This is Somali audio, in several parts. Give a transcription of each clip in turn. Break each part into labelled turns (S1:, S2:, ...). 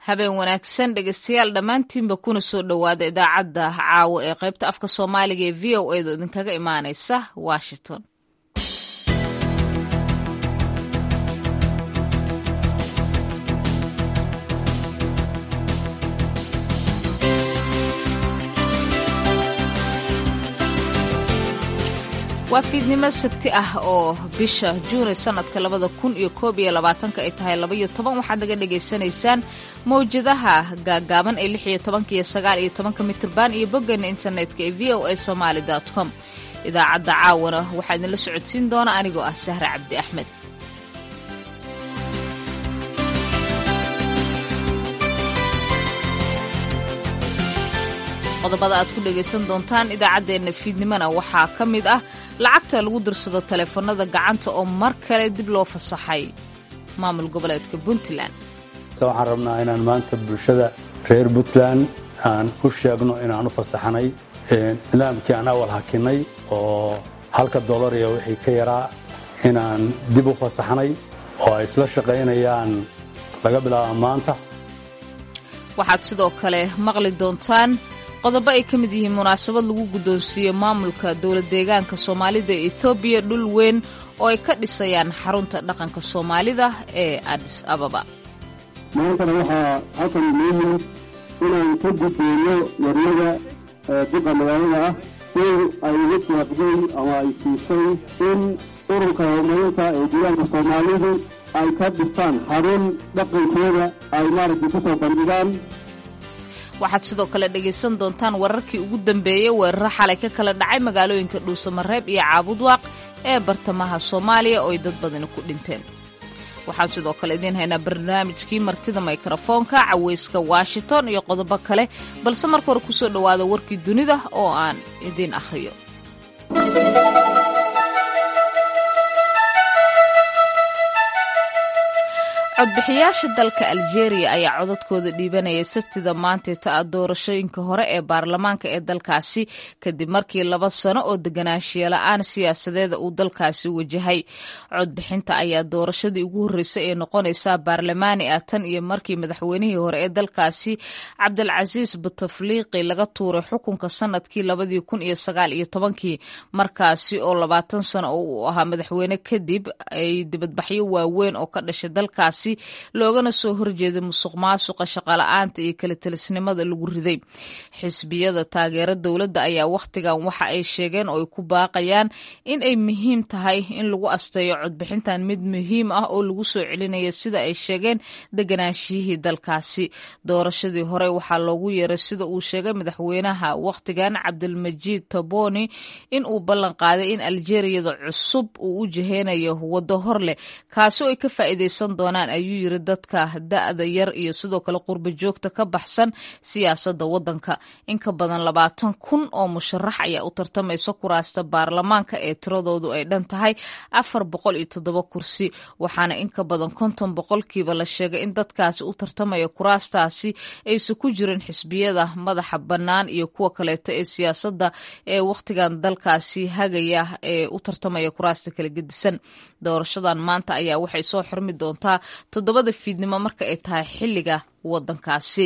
S1: habeen wanaagsan dhegeystayaal dhammaantiinba kuna soo dhowaada idaacadda caawo ee qaybta afka soomaaliga ee v o edo idinkaga imaaneysa washington waa fiidnimo sabti ah oo bisha juuni sanadka labada kun iyo koob iyo labaatanka ay tahay labaiyo toban waxaad naga dhagaysanaysaan mawjadaha gaagaaban ee lix iyo tobanka iyo sagaal iyo tobanka mitirban iyo boggeena internetka ee v o a somaali com idaacadda caawana waxaa idinla socodsiin doona anigoo ah sahre cabdi axmed qodobada aad ku dhegaysan doontaan idaacaddeenna fiidnimona waxaa ka mid ah lacagta lagu dirsado taleefanada gacanta oo mar kale dib loo fasaxay maamul goboleedka puntland
S2: waxaan rabnaa inaan maanta bulshada reer puntland aan u sheegno inaan u fasaxanay nidaamkii aan awal hakinay oo halka dollar iyo wixii ka yaraa inaan dib u fasaxnay oo ay isla shaqaynayaan laga bilaaba maanta
S1: waxaad sidoo kale maqli doontaan qodobo ay ka mid yihiin munaasabad lagu guddoonsiiyey maamulka dowlad deegaanka soomaalida ee ethoobiya dhul weyn oo ay ka dhisayaan xarunta dhaqanka soomaalida ee adis ababa
S3: maantana waxaa halkan muhiim inaan ka gudbeyno warnada duqa magaalada ah in ay uga jaaqday ama ay siisay in ururka horumarinta ee deegaanka soomaalidu ay ka dhistaan xarun dhaqankooda ay maaragtay ku soo bandhigaan
S1: waxaad sidoo kale dhegaysan doontaan wararkii ugu dambeeyey weeraro xalay ka kala dhacay magaalooyinka dhuusamareeb iyo caabudwaaq ee bartamaha soomaaliya oo ay dad badani ku dhinteen waxaan sidoo kale idiin haynaa barnaamijkii martida mikrofoonka caweyska washington iyo qodobo kale balse marka hore kusoo dhowaada warkii dunida oo aan idiin akhriyo codbixiyaasha dalka aljeeriya ayaa codadkooda dhiibanayay sabtida maantayta ah doorashooyinka hore ee baarlamaanka ee dalkaasi kadib markii laba sano oo deganaanshiya la-aan siyaasadeeda uu dalkaasi wajahay codbixinta ayaa doorashadii ugu horreysay ee noqonaysaa baarlamaani ah tan iyo markii madaxweynihii hore ee dalkaasi cabdilcasiis butafliiqi laga tuuray xukunka sanadkii labadii kun iyo sagaal iyo tobankii markaasi oo labaatan sano oo uu ahaa madaxweyne kadib ay dibadbaxyo waaweyn oo ka dhashay dalkaasi loogana soo horjeeday musuq maasuqa shaqala-aanta iyo kala telisnimada lagu riday xisbiyada taageera dowladda ayaa wakhtigan waxa ay sheegeen oo ay ku baaqayaan in ay muhiim tahay in lagu asteeyo codbixintan mid muhiim ah oo lagu soo celinaya sida ay sheegeen deganaashiyihii dalkaasi doorashadii hore waxaa loogu yeeray sida uu sheegay madaxweynaha wakhtigan cabdilmajiid toboni in uu ballan qaaday in aljeriyada cusub uu u jiheynayo waddo hor leh kaasi oo ay ka faa'iidaysan doonaan ayuu yiri dadka da-da yar iyo sidoo kale qurba joogta ka baxsan siyaasadda waddanka in ka badan labaatan kun oo musharax ayaa u tartamaysa kuraasta baarlamaanka ee tiradoodu ay dhan tahay afar boqol iyo toddoba kursi waxaana in ka badan konton boqolkiiba la sheegay in dadkaasi u tartamaya kuraastaasi aysan ku jirin xisbiyada madaxa bannaan iyo kuwa kaleeto ee siyaasadda ee wakhtigan dalkaasi hagaya ee u tartamaya kuraasta kala gedisan doorashadan maanta ayaa waxay soo xirmi doontaa toddobada fiidnimo marka ay tahay xilliga waddankaasi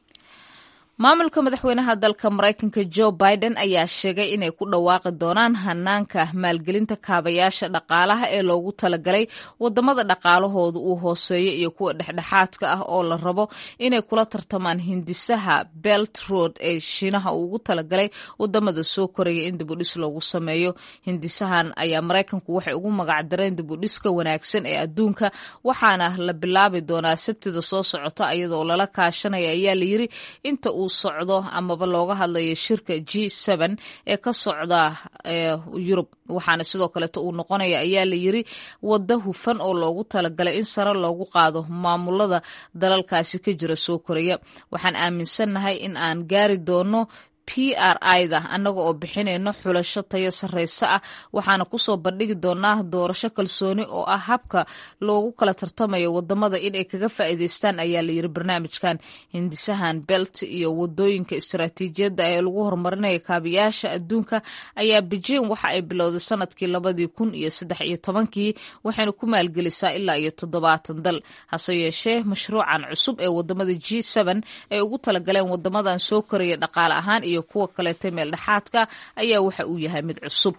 S1: maamulka madaxweynaha dalka maraykanka joe biden ayaa sheegay inay ku dhawaaqi doonaan hanaanka maalgelinta kaabayaasha dhaqaalaha ee loogu talagalay wadamada dhaqaalahooda uu hooseeyo iyo kuwa dhexdhexaadka ah oo la rabo inay kula tartamaan hindisaha belt road ee shiinaha uu ugu talagalay wadamada soo koraya in dibudhis loogu sameeyo hindisahan ayaa maraykanku waxay ugu magacdareen dibudhiska wanaagsan ee adduunka waxaana la bilaabi doonaa sabtida soo socota iyadoo lala kaashanaya ayaa layiri inta uu socdo amaba looga hadlayo shirka g ee ka socda yurub waxaana sidoo kaleeto uu noqonaya ayaa la yiri waddo hufan oo loogu talagalay in sare loogu qaado maamulada dalalkaasi ka jira soo koraya waxaan aaminsannahay in aan gaari doono p r i-da annaga oo bixinayno xulasho tayo sarreyso ah waxaana kusoo bandhigi doonaa doorasho kalsooni oo ah habka loogu kala tartamayo wadamada inay kaga faa'iidaystaan ayaa la yiri barnaamijkan hindisahan belt iyo wadooyinka istaraatiijiyadda ee lagu horumarinaya kaabiyaasha adduunka ayaa beijing waxa ay bilowday sanadkii labadii kun iyo saddex iyo tobankii waxayna ku maalgelisaa ilaa iyo toddobaatan dal hase yeeshee mashruucan cusub ee wadamada g ay ugu talagaleen wadamadan soo koraya dhaqaale ahaan iyo kuwa kaleeta meel dhexaadka ayaa waxa uu yahay mid cusub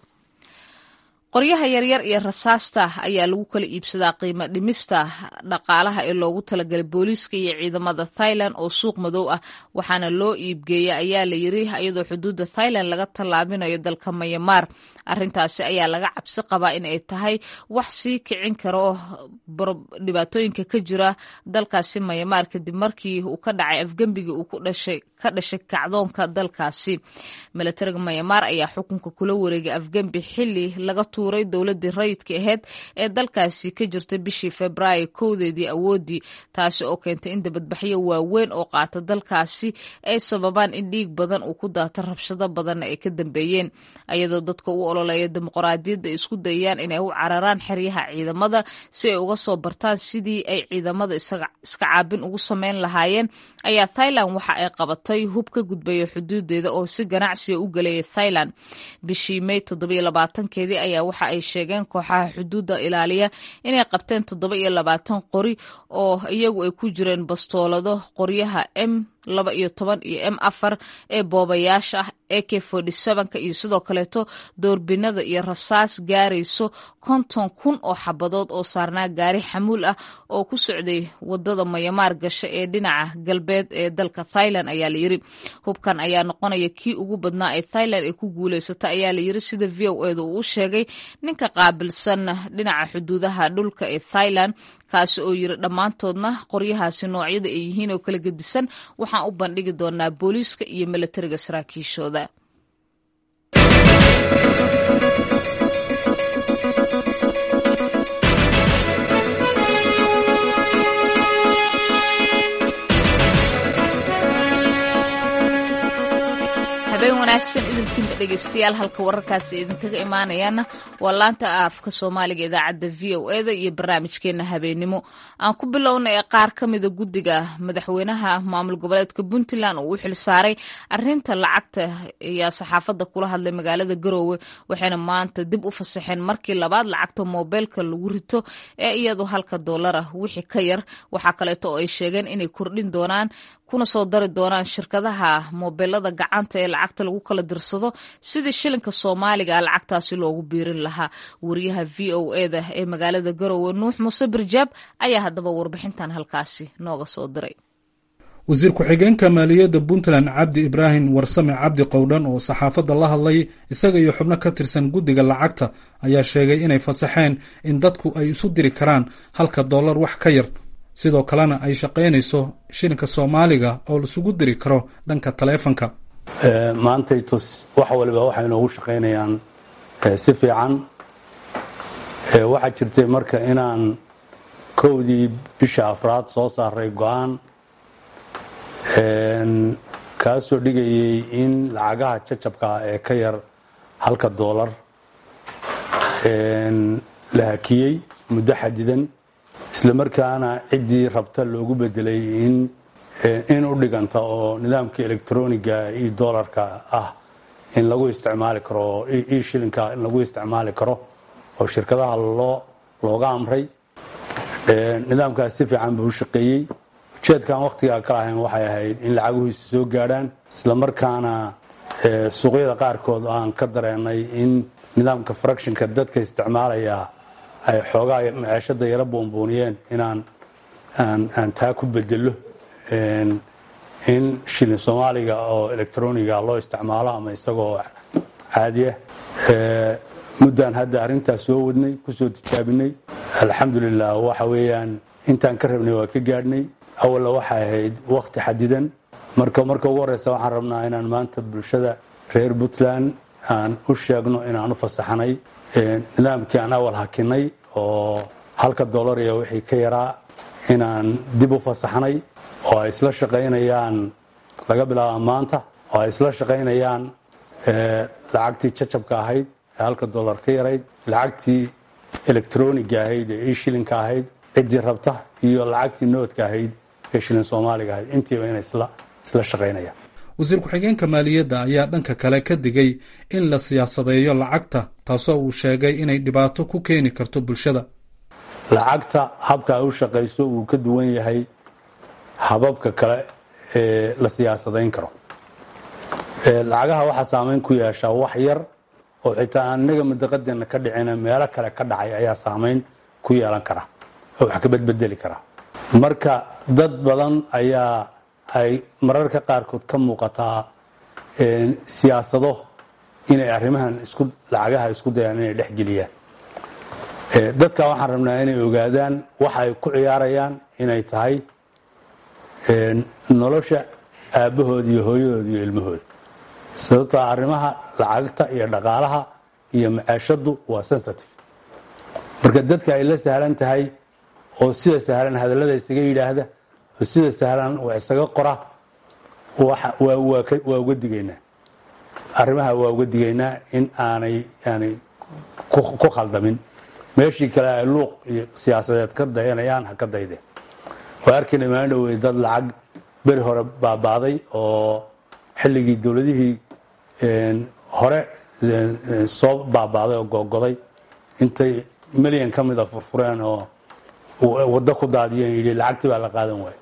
S1: qoryaha yaryar iyo rasaasta ayaa lagu kala iibsadaa qiimo dhimista dhaqaalaha ee loogu talagalay booliiska iyo ciidamada thailand oo suuq madow ah waxaana loo iibgeeya ayaa la yiri iyadoo xuduudda thailand laga tallaabinayo dalka mayamaar arintaasi ayaa laga cabsi qabaa in ay tahay wax sii kicin karo dhibaatooyinka ka jira dalkaasi mayamaar kadib markii uu ka dhacay afgembigii uu ka dhashay kacdoonka dalkaasi milatariga mayamaar ayaa xukunka kula wareegay afgembi xili laga tuuray dowladii rayidka aheyd ee dalkaasi ka jirta bishii februaayo kowdeedii awoodii taasi oo keentay in dabadbaxyo waaweyn oo qaata dalkaasi ay sababaan in dhiig badan uu ku daato rabshado badanna ay ka dambeeyeen ayadoo dadka u ololeeya dimuqraadiyadda ay isku dayayaan inay u cararaan xeryaha ciidamada si ay uga soo bartaan sidii ay ciidamada iska caabin ugu sameyn lahaayeen ayaa thailand waxa ay qabatay hub ka gudbaya xuduudeeda oo si ganacsiga u gelaya thailand bishii may keedii ayaa waxa ay sheegeen kooxaha xuduudda ilaaliya inay qabteen toddoba iyo labaatan qori oo iyagu ay ku jireen bastoolado qoryaha m laba iyo toban iyo m afar ee boobayaasha ah a k forty sevenka iyo sidoo kaleeto doorbinada iyo rasaas gaarayso konton kun oo xabadood oo saarnaa gaari xamuul ah oo ku socday wadada mayamaar gasha ee dhinaca galbeed ee dalka thailand ayaa layiri hubkan ayaa noqonaya kii ugu badnaa ee thailand ay ku guuleysata ayaa layiri sida v o eda uu u sheegay ninka qaabilsan dhinaca xuduudaha dhulka ee thailand kaasi oo yiri dhammaantoodna qoryahaasi noocyada ay yihiin oo kala gedisan waxaan u bandhigi doonaa booliiska iyo milatariga saraakiishooda habeen wanaagsan idinkiinba dhegeystayaal halka wararkaasi idinkaga imaanayaana waa laanta afka soomaaliga idaacadda v o eda iyo barnaamijkeena habeenimo aan ku bilowna ee qaar ka mida guddiga madaxweynaha maamul goboleedka puntland oo u xil saaray arinta lacagta ayaa saxaafadda kula hadlay magaalada garoowe waxayna maanta dib u fasaxeen markii labaad lacagta moobeelka lagu rito ee iyadu halka doolar ah wixii ka yar waxaa kaleeto oo ay sheegeen inay kordhin doonaan kuna soo dari doonaan shirkadaha moobeelada gacanta ee lacagta lagu kala dirsado sidii shilinka soomaaliga ah lacagtaasi loogu biirin lahaa wariyaha v o eda ee magaalada garowe nuux muuse birjaab ayaa haddaba warbixintan halkaasi nooga soo diray
S4: wasiir ku-xigeenka maaliyadda puntland cabdi ibraahim warsame cabdi qowdhan oo saxaafadda la hadlay isaga iyo xubno ka tirsan guddiga lacagta ayaa sheegay inay fasaxeen in dadku ay isu diri karaan halka dollar wax ka yar sidoo kalena ay shaqaynayso shilinka soomaaliga oo laisugu diri karo dhanka taleefanka
S2: maantay tus wax waliba waxay inoogu shaqaynayaan si fiican waxaa jirtay marka inaan kowdii bisha afraad soo saaray go-aan kaasoo dhigayay in lacagaha jajabkaa ee ka yar halka doolar la hakiyey muddo xadidan isla markaana ciddii rabta loogu bedelay in u dhiganta oo nidaamka electroniga iyo dolarka ah in lagu isticmaali karo io shilinka in lagu isticmaali karo oo shirkadaha looga amray nidaamkaas si fiican buu u shaqeeyey ujeedkaan wakhtigaa ka lahayn waxay ahayd in lacaguhiisa soo gaadhaan isla markaana suuqyada qaarkood aan ka dareenay in nidaamka fractionka dadka isticmaalaya ay xoogaa maceeshada yaro buunbuuniyeen inaan aan taa ku bedelo in shilin soomaaliga oo electroniga loo isticmaalo ama isagoo caadiya muddaan hadda arrintaas soo wadnay kusoo tijaabinay alxamdulilah waxa weeyaan intaan ka rabnay waa ka gaadhnay awalla waxay ahayd wakhti xadidan marka marka ugu horeysa waxaan rabnaa inaan maanta bulshada reer puntland aan u sheegno inaan u fasaxnay nidaamkii aan awal hakinay oo halka dollar iyo wixii ka yaraa inaan dib u fasaxnay oo ay isla shaqaynayaan laga bilaaba maanta oo ay isla shaqaynayaan lacagtii jacabka ahayd ee halka dollar ka yarayd lacagtii electroniga ahayd ee eshilinka ahayd ciddii rabta iyo lacagtii noodka ahayd ee shilin soomaaliga ahayd intiiba inay isla shaqaynayaan
S4: wasiir ku-xigeenka maaliyadda ayaa dhanka kale ka digay in la siyaasadeeyo lacagta taasoo uu sheegay inay dhibaato ku keeni karto bulshada
S2: lacagta habka ay u shaqayso wuu ka duwan yahay hababka kale ee la siyaasadayn karo lacagaha waxaa saameyn ku yeeshaa wax yar oo xitaa aan inaga madaqadeena ka dhicina meelo kale ka dhacay ayaa saameyn ku yeelan kara oo wax ka bedbedeli kara marka dad badan ayaa ay mararka qaarkood ka muuqataa siyaasado inay arrimahan isku lacagaha isku dayaan inay dhexgeliyaan dadka waxaan rabnaa inay ogaadaan waxa ay ku ciyaarayaan inay tahay nolosha aabbahood iyo hooyahood iyo ilmahooda sababtoo arrimaha lacagta iyo dhaqaalaha iyo macaashadu waa sensitive marka dadka ay la sahlan tahay oo sida sahlan hadallada isaga yidhaahda oo sida sahlan wax isaga qora waa uga digaynaa arrimaha waa uga digaynaa in aanay aanay ku khaldamin meeshii kale ay luuq iyo siyaasadeed ka dayanayaan ha ka daydeen waa arkay dhammaan dhowey dad lacag beri hore baabaaday oo xilligii dowladihii hore soo baabaaday oo googoday intay milyan ka mida furfureen oo waddo ku daadiyeen yidhi lacagtii baa la qaadan waaya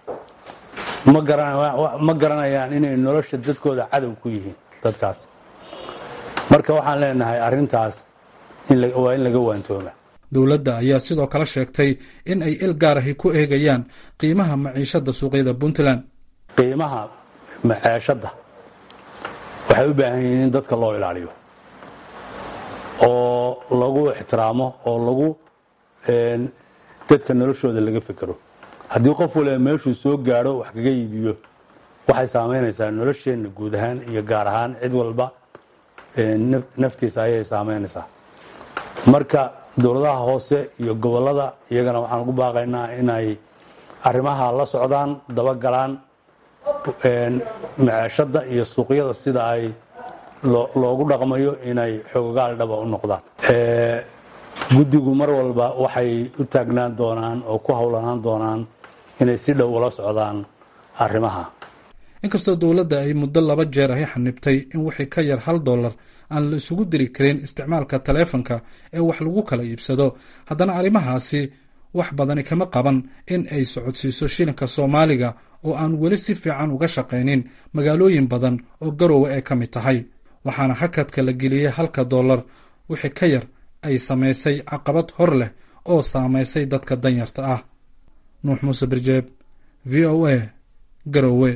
S2: ma garanayaan inay nolosha dadkooda cadow ku yihiin dadkaas marka waxaan leenahay arintaas waa in laga waantooma
S4: dowladda ayaa sidoo kale sheegtay in ay il gaar ahi ku eegayaan qiimaha maciishada suuqyada puntland
S2: qiimaha maceeshadda waxay u baahan yihiin in dadka loo ilaaliyo oo lagu ixtiraamo oo lagu dadka noloshooda laga fekero haddii qof waliba meeshuu soo gaadho wax kaga iibiyo waxay saamaynaysaa nolosheenna guud ahaan iyo gaar ahaan cid walba naftiisa ayay saamaynaysaa marka dowladaha hoose iyo gobolada iyagana waxaan ugu baaqaynaa inay arrimaha la socdaan dabagalaan maceeshada iyo suuqyada sida ay loogu dhaqmayo inay xoogaal dhaba u noqdaan guddigu mar walba waxay u taagnaan doonaan oo ku howlanaan doonaan inay si dhow ula socdaan arrimaha
S4: inkastoo dowladda ay muddo laba jeer ahi xanibtay in wixii ka yar hal dollar aan la isugu diri karin isticmaalka taleefanka ee wax lagu kala iibsado haddana arrimahaasi wax badani kama qaban in ay socodsiiso shilinka soomaaliga oo aan weli si fiican uga shaqaynin magaalooyin badan oo garowe ay ka mid tahay waxaana hakadka la geliyey halka dollar wixii ka yar ay samaysay caqabad hor leh oo saamaysay dadka danyarta ah nuux muuse birjeeb v o a garowe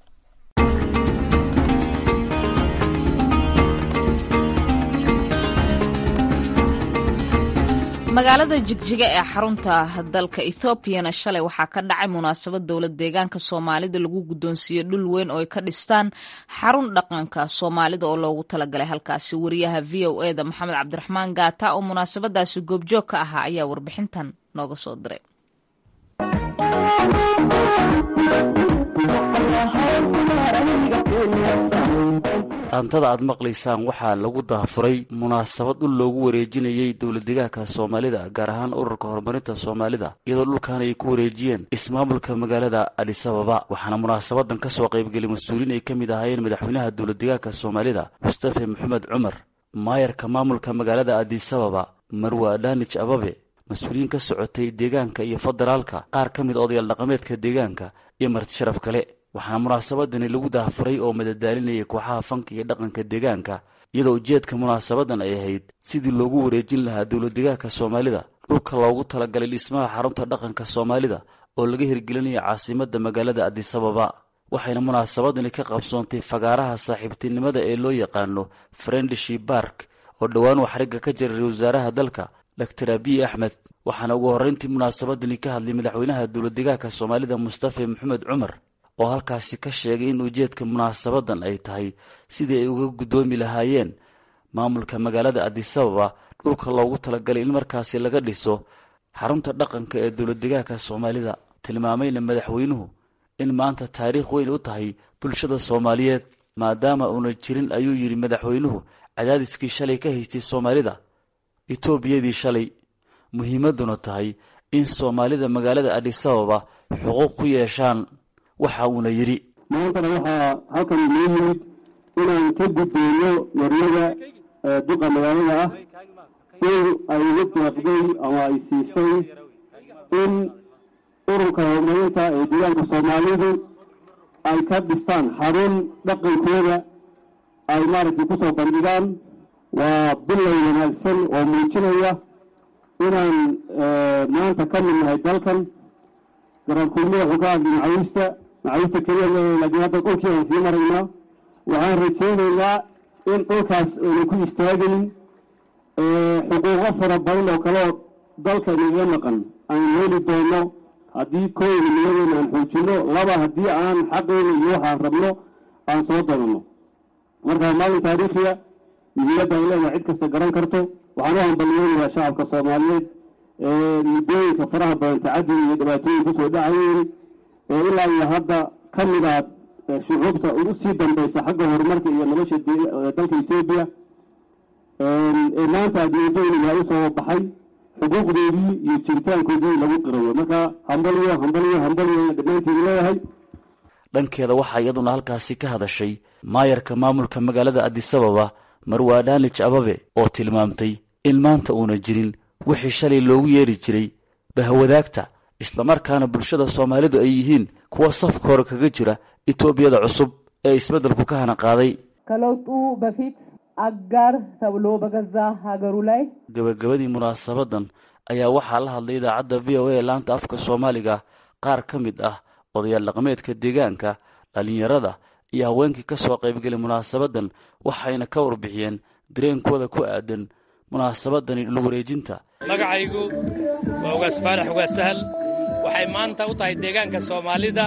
S1: magaalada jigjiga ee xarunta dalka ethoobiana shalay waxaa ka dhacay munaasabad dowlad deegaanka soomaalida lagu guddoonsiiyey dhul weyn oo ay ka dhistaan xarun dhaqanka soomaalida oo loogu talagalay halkaasi wariyaha v o e da maxamed cabdiraxmaan gaata oo munaasabadaasi goobjoog ka ahaa ayaa warbixintan nooga soo diray
S5: dhaantada aad maqlaysaan waxaa lagu daafuray munaasabad dhul loogu wareejinayey dowladdeegaanka soomaalida gaar ahaan ururka horumarinta soomaalida iyadoo dhulkan ay ku wareejiyeen ismaamulka magaalada adisababa waxaana munaasabadan ka soo qaybgelay mas-uuliin ay ka mid ahaayeen madaxweynaha dowladdeegaanka soomaalida mustafe maxamed cumar maayarka maamulka magaalada adisababa marwa adhanij ababe mas-uuliyiin ka socotay deegaanka iyo federaalka qaar ka mid odayaal dhaqameedka deegaanka iyo marti sharaf kale waxaana munaasabadani lagu daafuray oo madadaalinayay kooxaha fanka iyo dhaqanka deegaanka iyadoo ujeedka munaasabadan ay ahayd sidii loogu wareejin lahaa dowladdeegaanka soomaalida dhulka loogu talagalay dhismaha xarunta dhaqanka soomaalida oo laga hirgelinaya caasimadda magaalada adisababa waxayna munaasabadani ka qabsoontay fagaaraha saaxiibtinimada ee loo yaqaano friendshi bark oo dhowaan uu xarigga ka jiray wasaaraha dalka doctor abiy axmed waxaana ugu horreyntii munaasabadani ka hadlay madaxweynaha dowladdeegaanka soomaalida mustafe maxamed cumar oo halkaasi ka sheegay in ujeedka munaasabadan ay tahay sidii ay uga guddoomi lahaayeen maamulka magaalada adisababa dhulka loogu talagalay in markaasi laga dhiso xarunta dhaqanka ee dowladdeegaanka soomaalida tilmaamayna madaxweynuhu in maanta taariikh weyn u tahay bulshada soomaaliyeed maadaama uuna jirin ayuu yidhi madaxweynuhu cadaadiskii shalay ka haystay soomaalida etoobiyadii shalay muhiimadduna tahay in soomaalida magaalada adhisababa xuquuq ku yeeshaan waxa uuna yidhi
S3: maantana waxaa halkan inoo yimid inaan ka gudbeyno waryaga duqa magaalada ah in ay la deeqday ama ay siisay in ururka horumarinta ee deegaanka soomaalidu ay ka dhistaan xarun dhaqankooda ay maaragtay ku soo bandhigaan waa bilay wanaagsan oo muujinaya inaan maanta ka mid nahay dalkan garaankulmada wuxuu ka hadlay macawiista macawiista keliya laakiin hadda dhulkii aan sii maraynaa waxaan rajaynaynaa in dhulkaas ayna ku istaagayn xuquuqo fara badan oo kaleo dalka inaga maqan aan heli doono haddii kooyna nimadeena aan xoojino laba haddii aan xaqeyna iyo waxaan rabno aan soo dadanno marka maalin taariikhiya muhiimadda ay leedahay cid kasta garan karto waxaan u hambaliyeynayaa shacabka soomaaliyeed ee muddooyinka faraha badan tacaddiga iyo dhibaatooyin kusoo dhacayeen ee ilaa iyo hadda ka mid ah shucuubta ugu sii dambaysa xagga horumarka iyo nolosha dalka etoobiya ee maanta adduunyadooyniga u soo baxay xuquuqdoodii iyo jiritaankoodii lagu qirayo marka hambaliyo hambaliyo hambaliyo dhammaanteedu leeyahay
S5: dhankeeda waxaa iyaduna halkaasi ka hadashay maayarka maamulka magaalada adisababa marwa adhaanij ababe oo tilmaamtay in maanta uuna jirin wixii shalay loogu yeeri jiray bahwadaagta islamarkaana bulshada soomaalidu ay yihiin kuwa safka hore kaga jira etoobiyada cusub ee isbeddelku ka hana qaaday
S6: ከለውጡ በፊት አጋር ተብሎ በገዛ ሀገሩ ላይ
S5: gabagabadii munaasabadan ayaa waxaa la hadlay idaacadda v o a laanta afka soomaaliga qaar ka mid ah odayaal dhaqameedka deegaanka dhallinyarada iyo haweenkii ka soo qaybgelay munaasabadan waxayna ka warbixiyeen dareenkooda ku aadan munaasabadani dhul wareejinta
S7: magacaygu waa ugaas faarax ugaas sahal waxay maanta u tahay deegaanka soomaalida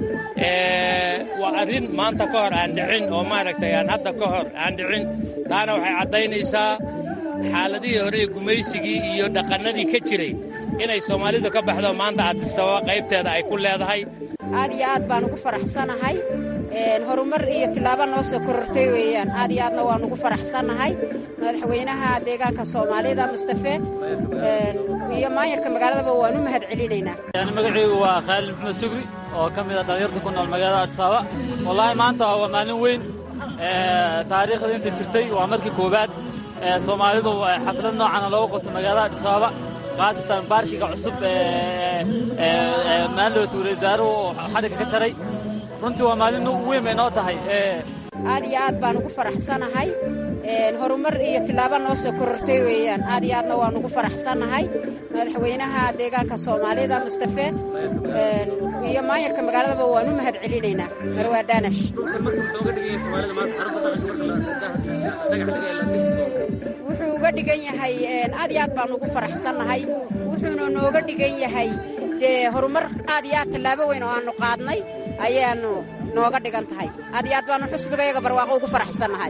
S7: waa arrin maanta ka hor aan dhicin oo maaragtay aan hadda ka hor aan dhicin taana waxay caddaynaysaa xaaladihii hore ee gumaysigii iyo dhaqannadii ka jiray inay soomaalidu ka baxdo maanta adisababa qaybteeda ay ku leedahay
S8: aad iyo aad baan ugu faraxsanahay horumar iyo tillaabo noo soo korortay weeyaan aad iyo aadna waan ugu faraxsannahay madaxweynaha deegaanka soomaalida mustafe iyo maayarka magaaladaba waan u mahad celinaynaa
S9: magacaygu waa khaalid maxmed sugri oo ka mid a dhallinyarta ku nool magaalada adisababa wallaahi maanta waa maalin weyn taariikhda inta jirtay waa markii koowaad soomaalidu xaflad noocana loogu qabto magaalada adisababa khaasatan baarkiga cusub maalowta wareysaaruhu oo xadhigga ka jaray runtii waa maalin weyn bay noo tahay
S8: aad iyo aad baan ugu faraxsanahay horumar iyo tillaabo noo soo korortay weeyaan aad iyo aadna waan ugu faraxsannahay madaxweynaha deegaanka soomaalida mustafe iyo maayarka magaaladaba waan u mahad celinaynaa marwaa daanash wuxuu uga dhigan yahay aad iyo aad baan ugu faraxsannahay wuxuuna nooga dhigan yahay dee horumar aad iyo aad tallaabo weyn oo aannu qaadnay ayaannu nooga dhigan tahay aad iyo aad baannu xusbigayaga barwaaqo ugu faraxsannahay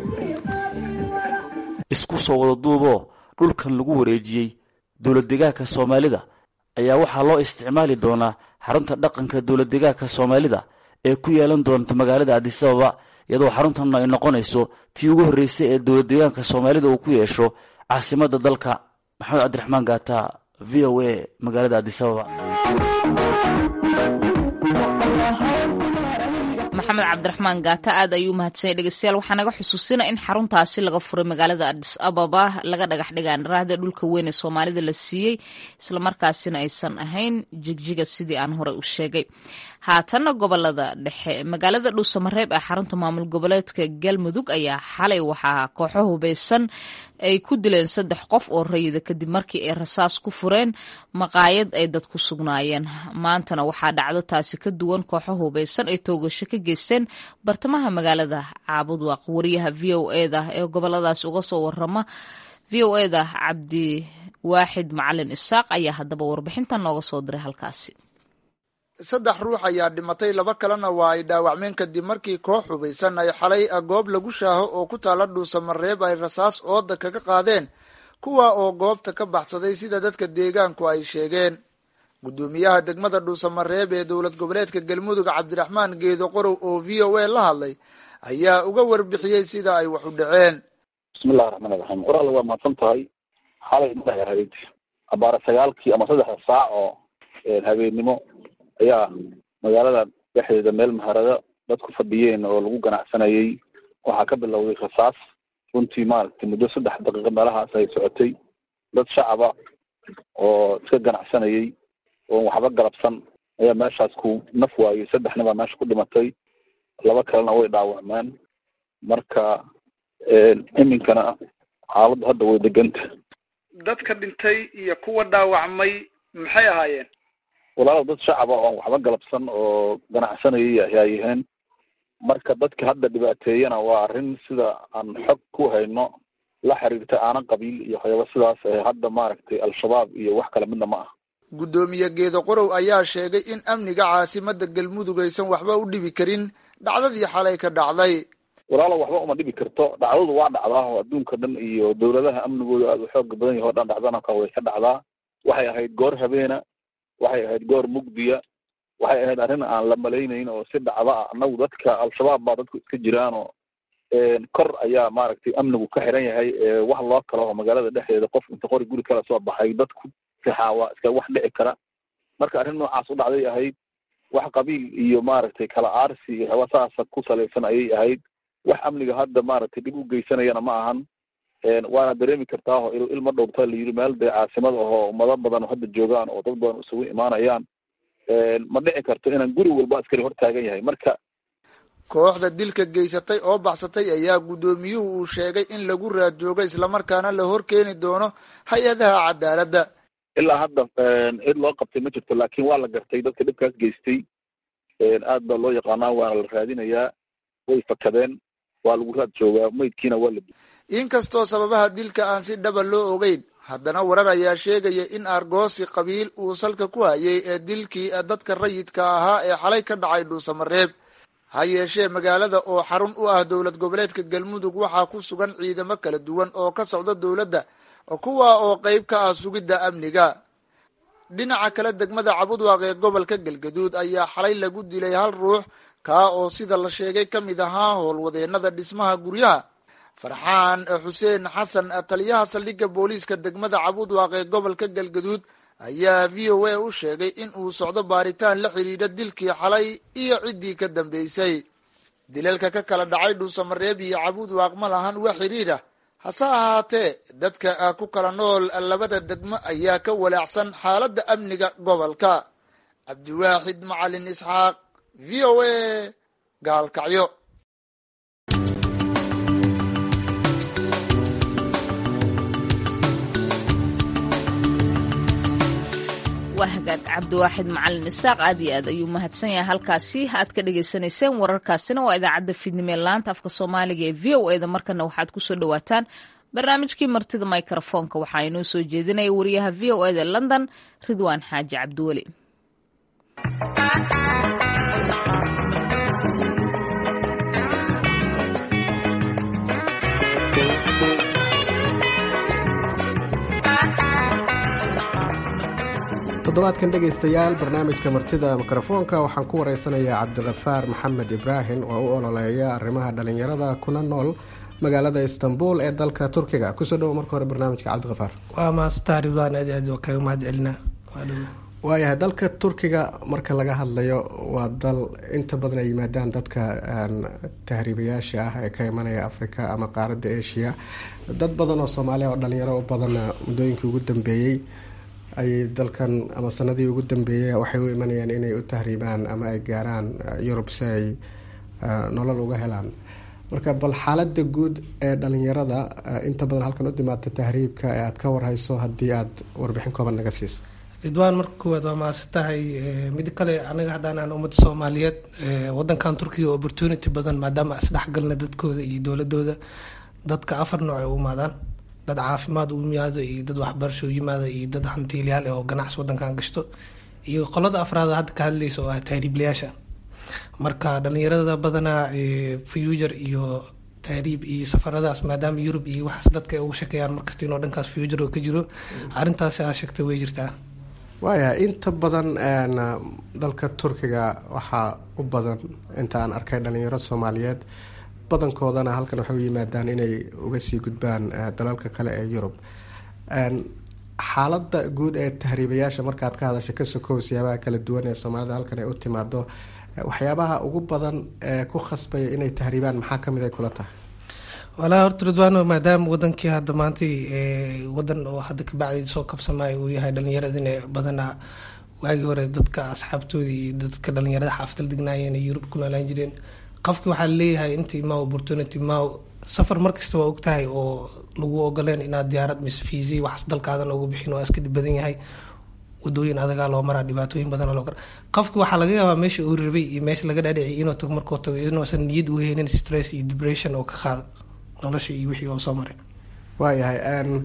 S5: isku soo wada duuboo dhulkan lagu wareejiyey dowladdegaanka soomaalida ayaa waxaa loo isticmaali doonaa xarunta dhaqanka dowladdegaanka soomaalida ee ku yeelan doonta magaalada adisababa iyadoo xaruntan ay noqonayso tii ugu horreysay ee dowladdegaanka soomaalida uu ku yeesho caasimadda dalka maxamed cabdiraxmaan gaata v o a magaalada adisababa
S1: maxamed cabdiraxmaan gaata aad ayuu umahadsanyay dhegeystayaal waxaa naga xusuusina in xaruntaasi laga furay magaalada adis ababa laga dhagax dhigaan raahda dhulka weyn ee soomaalida la siiyey islamarkaasina aysan ahayn jigjiga sidii aan horey u sheegay haatanna gobolada dhexe magaalada dhuusamareeb ee xarunta maamul goboleedka galmudug ayaa xalay waxaa kooxo hubeysan ay ku dileen saddex qof oo rayida kadib markii ay rasaas ku fureen maqaayad ay dad ku sugnaayeen maantana waxaa dhacdo taasi ka duwan kooxo hubeysan ay toogasho ka geysteen bartamaha magaalada caabudwaaq wariyaha v o eda ee goboladaas uga soo warama v o eda cabdi waaxid macalin isaaq ayaa haddaba warbixintan nooga soo diray halkaasi
S10: saddex ruux ayaa dhimatay laba kalena waa ay dhaawacmeen kadib markii koox hubaysan ay xalay goob lagu shaaho oo ku taala dhuusamareeb ay rasaas ooda kaga qaadeen kuwa oo goobta ka baxsaday sida dadka deegaanku ay sheegeen guddoomiyaha degmada dhuusamareeb ee dowlad goboleedka galmudug cabdiraxmaan geedo qorow oo v o a la hadlay ayaa uga warbixiyey sida ay wax u dhaceen
S11: bismillahi raxmaan iraxiim qoraal waa mahadsan tahay xalay maay ahayd abaara sagaalkii ama saddexda saac oo habeennimo ayaa magaalada dhexdeeda meel maharado dadku fadhiyeen oo lagu ganacsanayay waxaa ka bilowday rasaas runtii maaragtay muddo saddex daqiiqo meelahaas ay socotay dad shacaba oo iska ganacsanayay oon waxba galabsan ayaa meeshaas ku naf waayey saddex nin baa meesha ku dhimatay laba kalena way dhaawacmeen marka iminkana xaaladdu hadda way deganta
S12: dadka dhintay iyo kuwa dhaawacmay maxay ahaayeen
S11: walaalow dad shacaba oon waxba galabsan oo ganacsanayay ayaa yaheen marka dadka hadda dhibaateeyana waa arrin sida aan xog ku hayno la xiriirta aanan qabiil iyo waxyaaba sidaas ee hadda maaragtay al-shabaab iyo wax kale midna ma ah
S10: guddoomiye geedo qorow ayaa sheegay in amniga caasimadda galmudug aysan waxba u dhibi karin dhacdadii xalay ka dhacday
S11: walaalow waxba uma dhibi karto dhacdadu waa dhacdaa oo adduunka dhan iyo dowladaha amnigooda aada u xooga badan yahi o dhan dhacdana ka way ka dhacdaa waxay ahayd goor habeena waxay ahayd goor mugdiya waxay ahayd arrin aan la malaynayn oo si dhacda ah annagu dadka al-shabaab baa dadku iska jiraan oo kor ayaa maaragtay amnigu ka xiran yahay wax loo kala oo magaalada dhexdeeda qof inta qori guri kala soo baxay dadku sixaa waa iska wax dhici kara marka arrin noocaas u dhacday ahayd wax qabiil iyo maaragtay kala aarsi iyo haba saasa ku salaysan ayay ahayd wax amniga hadda maaragtay dhib u geysanayana ma ahan waana dareemi kartaa oo il ilma dhowrta la yidhi meel dee caasimad ahoo ummado badan oo hadda joogaan oo dad badan isugu imaanayaan ma dhici karto inaan guri walba askari hor taagan yahay marka
S10: kooxda dilka geysatay oo baxsatay ayaa guddoomiyuhu uu sheegay in lagu raad joogo islamarkaana la hor keeni doono hay-adaha cadaaladda
S11: ilaa hadda cid loo qabtay ma jirto laakiin waa la gartay dadka dhibkaas geystay aad baa loo yaqaanaa waana la raadinayaa way fakadeen waa lagu raad joogaa maydkiina waa la
S10: inkastoo sababaha dilka aan si dhaba loo ogeyn haddana warar ayaa sheegaya in argoosi qabiil uu salka ku hayay ee dilkii dadka rayidka ahaa ee xalay ka dhacay dhuusamareeb ha yeeshee magaalada oo xarun u ah dowlad goboleedka galmudug waxaa ku sugan ciidamo kala duwan oo ka socda dowladda kuwa oo qeyb ka ah sugidda amniga dhinaca kale degmada cabudwaaq ee gobolka galgaduud ayaa xalay lagu dilay hal ruux kaa oo sida la sheegay ka mid ahaa howlwadeenada dhismaha guryaha farxaan xuseen xasan taliyaha saldhigga booliiska degmada cabudwaaq ee gobolka galgaduud ayaa v o a u sheegay in uu socdo baaritaan la xidhiidha dilkii xalay iyo ciddii ka dambeysay dilalka ka kala dhacay dhuusamareeb iyo cabudwaaq ma lahan wax xidhiidha hase ahaatee dadka ku kala nool labada degmo ayaa ka walaacsan xaaladda amniga gobolka cabdiwaaxid macalin isxaaq v o a gaalkacyo
S1: waa hagaag cabdiwaaxid macalin isaaq aad iyo aad ayuu mahadsan yahay halkaasi aad ka dhagaysanayseen wararkaasina waa idaacadda fiidnimee laanta afka soomaaliga ee v o eda markana waxaad kusoo dhawaataan barnaamijkii martida microfoonka waxaa inoo soo jeedinaya wariyaha v o eda london ridwaan xaaji cabdiweli
S13: toddobaadkan dhegaystayaal barnaamijka martida mikrofoonka waxaan ku wareysanayaa cabdikafaar maxamed ibraahim oo u ololeeya arrimaha dhalinyarada kuna nool magaalada istanbul ee dalka turkiga kusoo dhawo marka hore barnaamijka cabdikafaar
S14: waa maastaa ridwaan aad aad kaga mahad celinaa
S13: waayahay dalka turkiga marka laga hadlayo waa dal inta badan ay yimaadaan dadka tahriibayaasha ah ee ka imanaya africa ama qaaradda asia dad badan oo soomaaliya oo dhalinyaro u badan muddooyinkii ugu dambeeyey ayay dalkan ama sanadii ugu dambeeyey waxay u imanayaan inay u tahriibaan ama ay gaaraan yurub si ay nolol uga helaan marka bal xaalada guud ee dhalinyarada inta badan halkan u timaada tahriibka ee aada ka warhayso haddii aada warbixin kooban naga siiso
S14: ridwaan marka koowaad waa mahadsan tahay mid kale anaga haddaan aan ummadda soomaaliyeed wadankan turkiga opportunity badan maadaama isdhexgalna dadkooda iyo dowladooda dadka afar nooc ay u imaadaan dad caafimaad u yimaado iyo dad waxbarasho u yimaado iyo dad hantiilyaal oo ganacsi wadankan gashto iyo qolada afraad hadda ka hadlaysa oo ah tahriiblayaasha marka dhalinyarada badanaa future iyo tahriib iyo safaradaas maadaama yurub iyo waxaas dadka ay uga shekeeyaan markasta inoo dhankaas future oo ka jiro arrintaasi aa sheegtay way jirtaa
S13: waayahay inta badan dalka turkiga waxaa u badan inta aan arkay dhalinyaro soomaaliyeed badankoodana halkan waxay u yimaadaan inay uga sii gudbaan dalalka kale ee yurub xaaladda guud ee tahriibayaasha markaad ka hadasho ka sokow siyaabaha kala duwan ee soomaalida halkan ay u timaado waxyaabaha ugu badan ee ku khasbaya inay tahriibaan maxaa kamid ay kula tahay
S14: walaa horta ridwaano maadaama wadankii hadda maantay wadan oo hadda kabacdi soo kabsamaayo uu yahay dhalinyaradina badanaa waagii hore dadka asxaabtoodii iyo dadka dhalinyarada xaafadal degnaayeen ee yurub ku noolaan jireen qofki waxaa leeyahay inta imaa opportunity imaa safar markasta waa ogtahay oo lagu ogoleen inaad diyaarad mise fiisi waxas dalkaadan ugu bixin waa iska dhib badan yahay wadooyin adagaa loo maraa dhibaatooyin badan loo kara qofki waxaa laga yaabaa meesha uu rabay iyo meesha laga dhaadhiciy inuu tago markuu tago inuusan niyad u heynin stress iyo depression oo ka qaado nolosha iyo wixii oo soo maray
S13: waayahay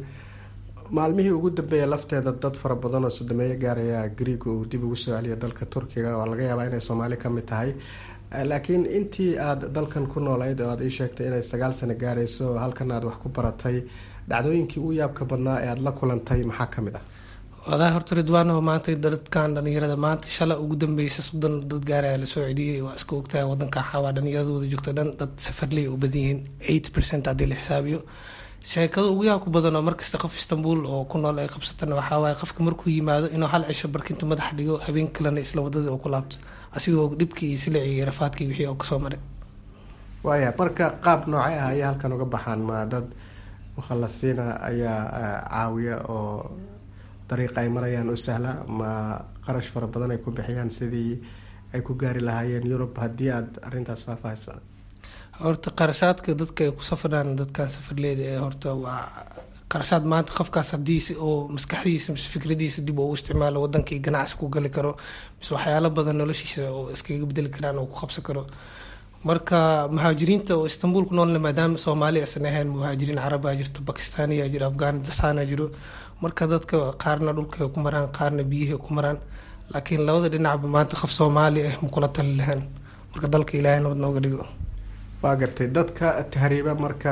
S13: maalmihii ugu dambeeya lafteeda dad fara badan oo sodomeeyo gaaraya griega uu dib ugu soo celiya dalka turkiga waa laga yaabaa inay soomaali kamid tahay laakiin intii aada dalkan ku noolayd oo aada ii sheegtay inay sagaal sano gaarayso oo halkan aada wax ku baratay dhacdooyinkii u yaabka badnaa ee aada la kulantay maxaa kamid ah
S14: walaahi horta ridwaano maanta dadkan dhalinyarada maanta shala ugu dambeysa soddon dad gaaraya lasoo celiyay waa iska ogtahay wadanka xawaa dhalinyaradooda joogta dhan dad safarley u badan yihiin eight percent haddii la xisaabiyo sheekada ugu yaabka badan oo markasta qof istanbul oo ku nool ay qabsatana waxaa waaye qofka markuu yimaado inuu hal cisho barkinta madaxa dhigo habeen kalena isla wadadii oo ku laabto asigoo dhibkii iyo silacii iyo rafaadkii wixii oo kasoo maray
S13: waaya marka qaab noocay ah ayay halkan uga baxaan ma dad mukhalasiina ayaa caawiya oo dariiqa ay marayaan u sahla ma qarash fara badan ay ku bixiyaan sidii ay ku gaari lahaayeen yurub haddii aada arrintaas faahfaahisa
S14: horta qarashaadka dadka ay ku safraan dadkan safarleeda ee horta waa qarashaad maanta qofkaas haddii oo maskaxdiisa mise fikradiisa dib uu isticmaalo wadankii ganacsi ku gali karo mise waxyaalo badan noloshiisa oo iskaga bedeli karaan oo ku qabsan karo marka muhaajiriinta oo istanbul ku noolna maadaama soomaali aysan ahayn muhaajiriin carabaa jirto bakistaaniya jiro afghanistan jiro marka dadka qaarna dhulka ku maraan qaarna biyihi ku maraan laakiin labada dhinacba maanta qof soomaali ah makula tali lahaan marka dalka ilaahay nabad nooga dhigo
S13: waa gartay dadka tahriiba marka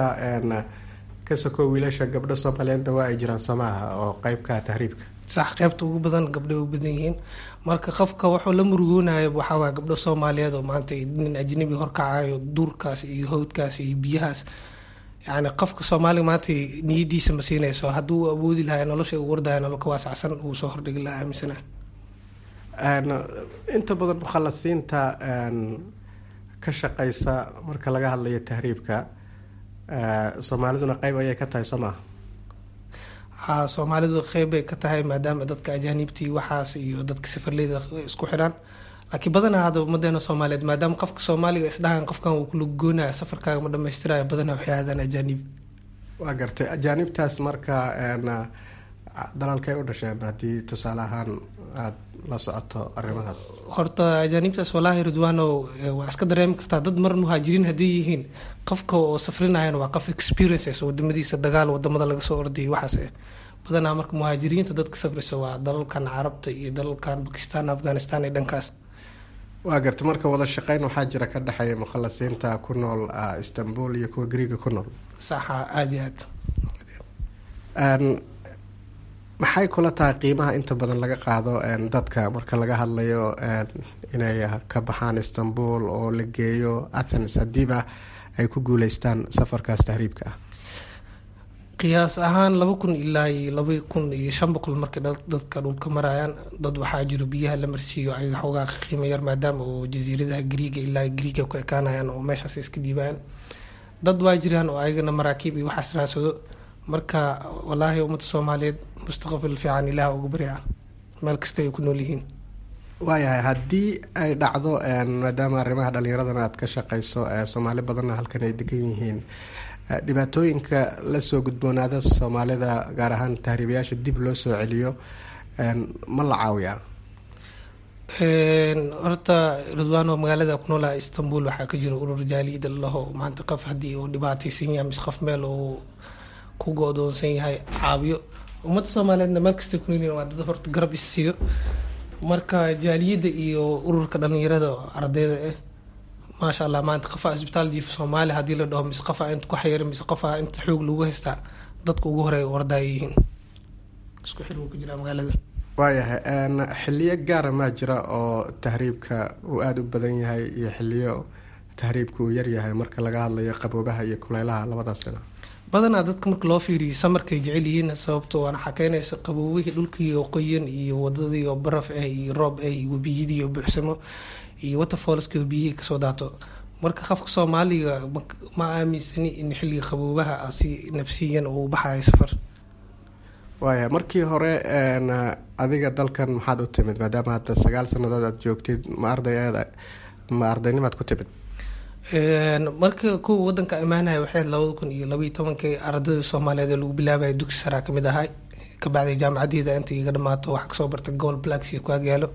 S13: ka soko wiilasha gabdho soomaaliyeedna waa ay jiraan soomaaha oo qeybka tahriibka
S14: sax qeybta ugu badan gabdho u badan yihiin marka qofka wuxuu la murugoonayo waxawaa gabdho soomaaliyeed oo maanta nin ajnabi horkacayo duurkaas iyo hawdkaas iyo biyahaas yani qofka soomaaliga maanta niyadiisa ma siinayso hadduu awoodi lahaa nolosha u wardaya noloka waasacsan uu soo hordhigi lahaa aaminsana
S13: inta badan mukhalasiinta ka shaqeysa marka laga hadlayo tahriibka soomaaliduna qeyb ayay ka tahay soo maha
S14: ha soomaalidu qeyb bay ka tahay maadaama dadka ajaanibtii waxaas iyo dadka safarleyda isku xidhaan laakiin badanaa hadda ummadeena soomaaliyeed maadaama qofka soomaaliga isdhahan qofkan uu kula goonaya safarkaaga ma dhamaystirayo badanaa waxay aadaan ajaanib
S13: waa gartay ajaanibtaas marka dalalkay u dhasheen haddii tusaale ahaan aada la socoto arrimahaas
S14: horta ajaanibtaas walaahi ridwaano waa iska dareemi kartaa dad mar muhaajiriin hadday yihiin qofka oo safrinayan waa qof experiences wadamadiisa dagaal wadamada laga soo ordayay waxaas badanaa marka muhaajiriinta dadka safrisa waa dalalkan carabta iyo dalalkan bakistan afghanistan iyo dhankaas
S13: waa garta marka wada shaqeyn waxaa jira ka dhexeeya mukhalasiinta ku nool istanbul iyo kuwa greega ku nool
S14: saxa aada iyo
S13: aad maxay kula tahay qiimaha inta badan laga qaado dadka marka laga hadlayo inay ka baxaan istanbul oo la geeyo athens haddiiba ay ku guuleystaan safarkaas tahriibka ah
S14: qiyaas ahaan laba kun ilaa iyo laba kun iyo shan boqol markay dadka dhulka marayaan dad waxaa jiro biyaha la marsiiyo ay xoogaa qiimo yar maadaama oo jasiiradaha griiga ilaa griiga ku ekaanayaan oo meeshaas iska dhiibaan dad waa jiraan oo ayagana maraakiib iyo waxaas raadsado marka walaahi ummadda soomaaliyeed mustaqbal fiican ilaah uga barya meel kasta ay ku nool yihiin
S13: waayahay haddii ay dhacdo maadaama arrimaha dhalinyaradana aada ka shaqeyso soomaali badanna halkan ay degan yihiin dhibaatooyinka lasoo gudboonaada soomaalida gaar ahaan tahriibayaasha dib loo soo celiyo ma la caawiyaa
S14: horta ridwaano magaalada ku noolaa istanbul waxaa ka jira urur jaaliyada lalaho maanta qof haddii uu dhibaataysan yahay mise qof meel uu ku go-doonsan yahay caawiyo ummadda soomaaliyeedna meel kastay ku noolyihin waa dad horta garab is siiyo marka jaaliyadda iyo ururka dhalinyarada ardayda ah maasha allah maanta qofaa isbitaal jiifa soomaaliya haddii la dhaho mise qofaa inta ku xayira mise qofaa inta xoog lagu haystaa dadka ugu horeeya wardaaya yihiin isku xil wuu ku jiraa magaalada
S13: waayahay xiliyo gaara maa jira oo tahriibka uu aada u badan yahay iyo xiliyo tahriibka uu yaryahay marka laga hadlayo qaboobaha iyo kuleylaha labadaas dhinac
S14: badanaa dadka marka loo fiiriyo samarkay jecel yihiin sababto waana xakeynaysa qaboobihii dhulkii oo qoyan iyo wadadii oo baraf ah iyo roob ah iyo webiyadii oo buuxsamo iyo waterfallski oo biyihii kasoo daato marka qofka soomaaliga ma aaminsani in xilliga qaboobaha si nafsiyan uu baxayo safar
S13: waaya markii hore adiga dalkan maxaad u timid maadaama hadda sagaal sanadood aad joogtid ma arday ma ardaynimaad ku timid
S14: marka kuwa wadanka imaanaya waxay labada kun iyo labaiyo tobankii ardayda soomaaliyeed ee lagu bilaabaya dugsi saraa kamid ahay kabacdi jaamacaddeeda inta iga dhamaato waxaa kasoo bartay gobol blackship ku agyaalo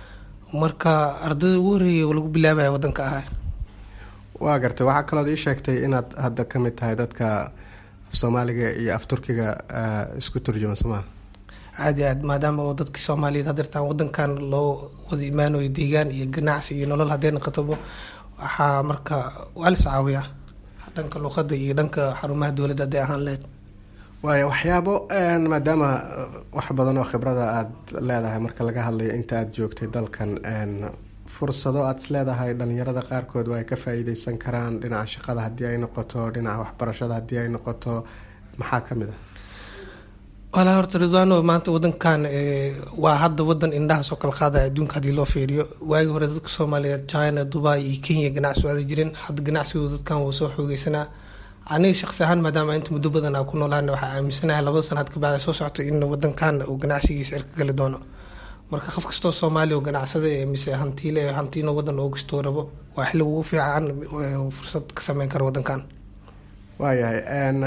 S14: marka ardayda ugu horreeyay oo lagu bilaabaya wadanka ahay
S13: waa gartay waxaa kalood ii sheegtay inaad hadda ka mid tahay dadka af soomaaliga iyo af turkiga isku turjuma somaa
S14: aada iyo aad maadaama oo dadka soomaaliyeed hadeertaan wadankan loo wada imaanayo deegaan iyo ganacsi iyo nolol haddee noqotaba waxaa marka waa lis caawiyaa dhanka luqada iyo dhanka xarumaha dowladda hadday ahaan lehed
S13: waaya waxyaabo maadaama wax badan oo khibrada aada leedahay marka laga hadlayo inta aada joogtay dalkan fursado aada is leedahay dhalinyarada qaarkood waa ay ka faa-iideysan karaan dhinaca shaqada haddii ay noqoto dhinaca waxbarashada haddii ay noqoto maxaa kamid ah
S14: walaa horta ridwaano maanta wadankan waa hadda wadan indhahaasoo kala qaadaya adduunka haddii loo fiiriyo waagii hore dadka soomaaliyeed china dubai iyo kenya ganacsi aada jirin hadda ganacsigooda dadkan wuu soo xoogeysanaa aniga shaqsi ahaan maadaama inta muddo badan aa ku noolaana waxaa aaminsanahay labada sanaad kabacda soo socota in wadankan uu ganacsigiisa cirka gali doono marka qof kastoo soomaaliya oo ganacsada ee mise hantiile ee hantiino wadan oo kastoo rabo waa xilli ugu fiican fursad ka sameyn kara wadankan
S13: waayahay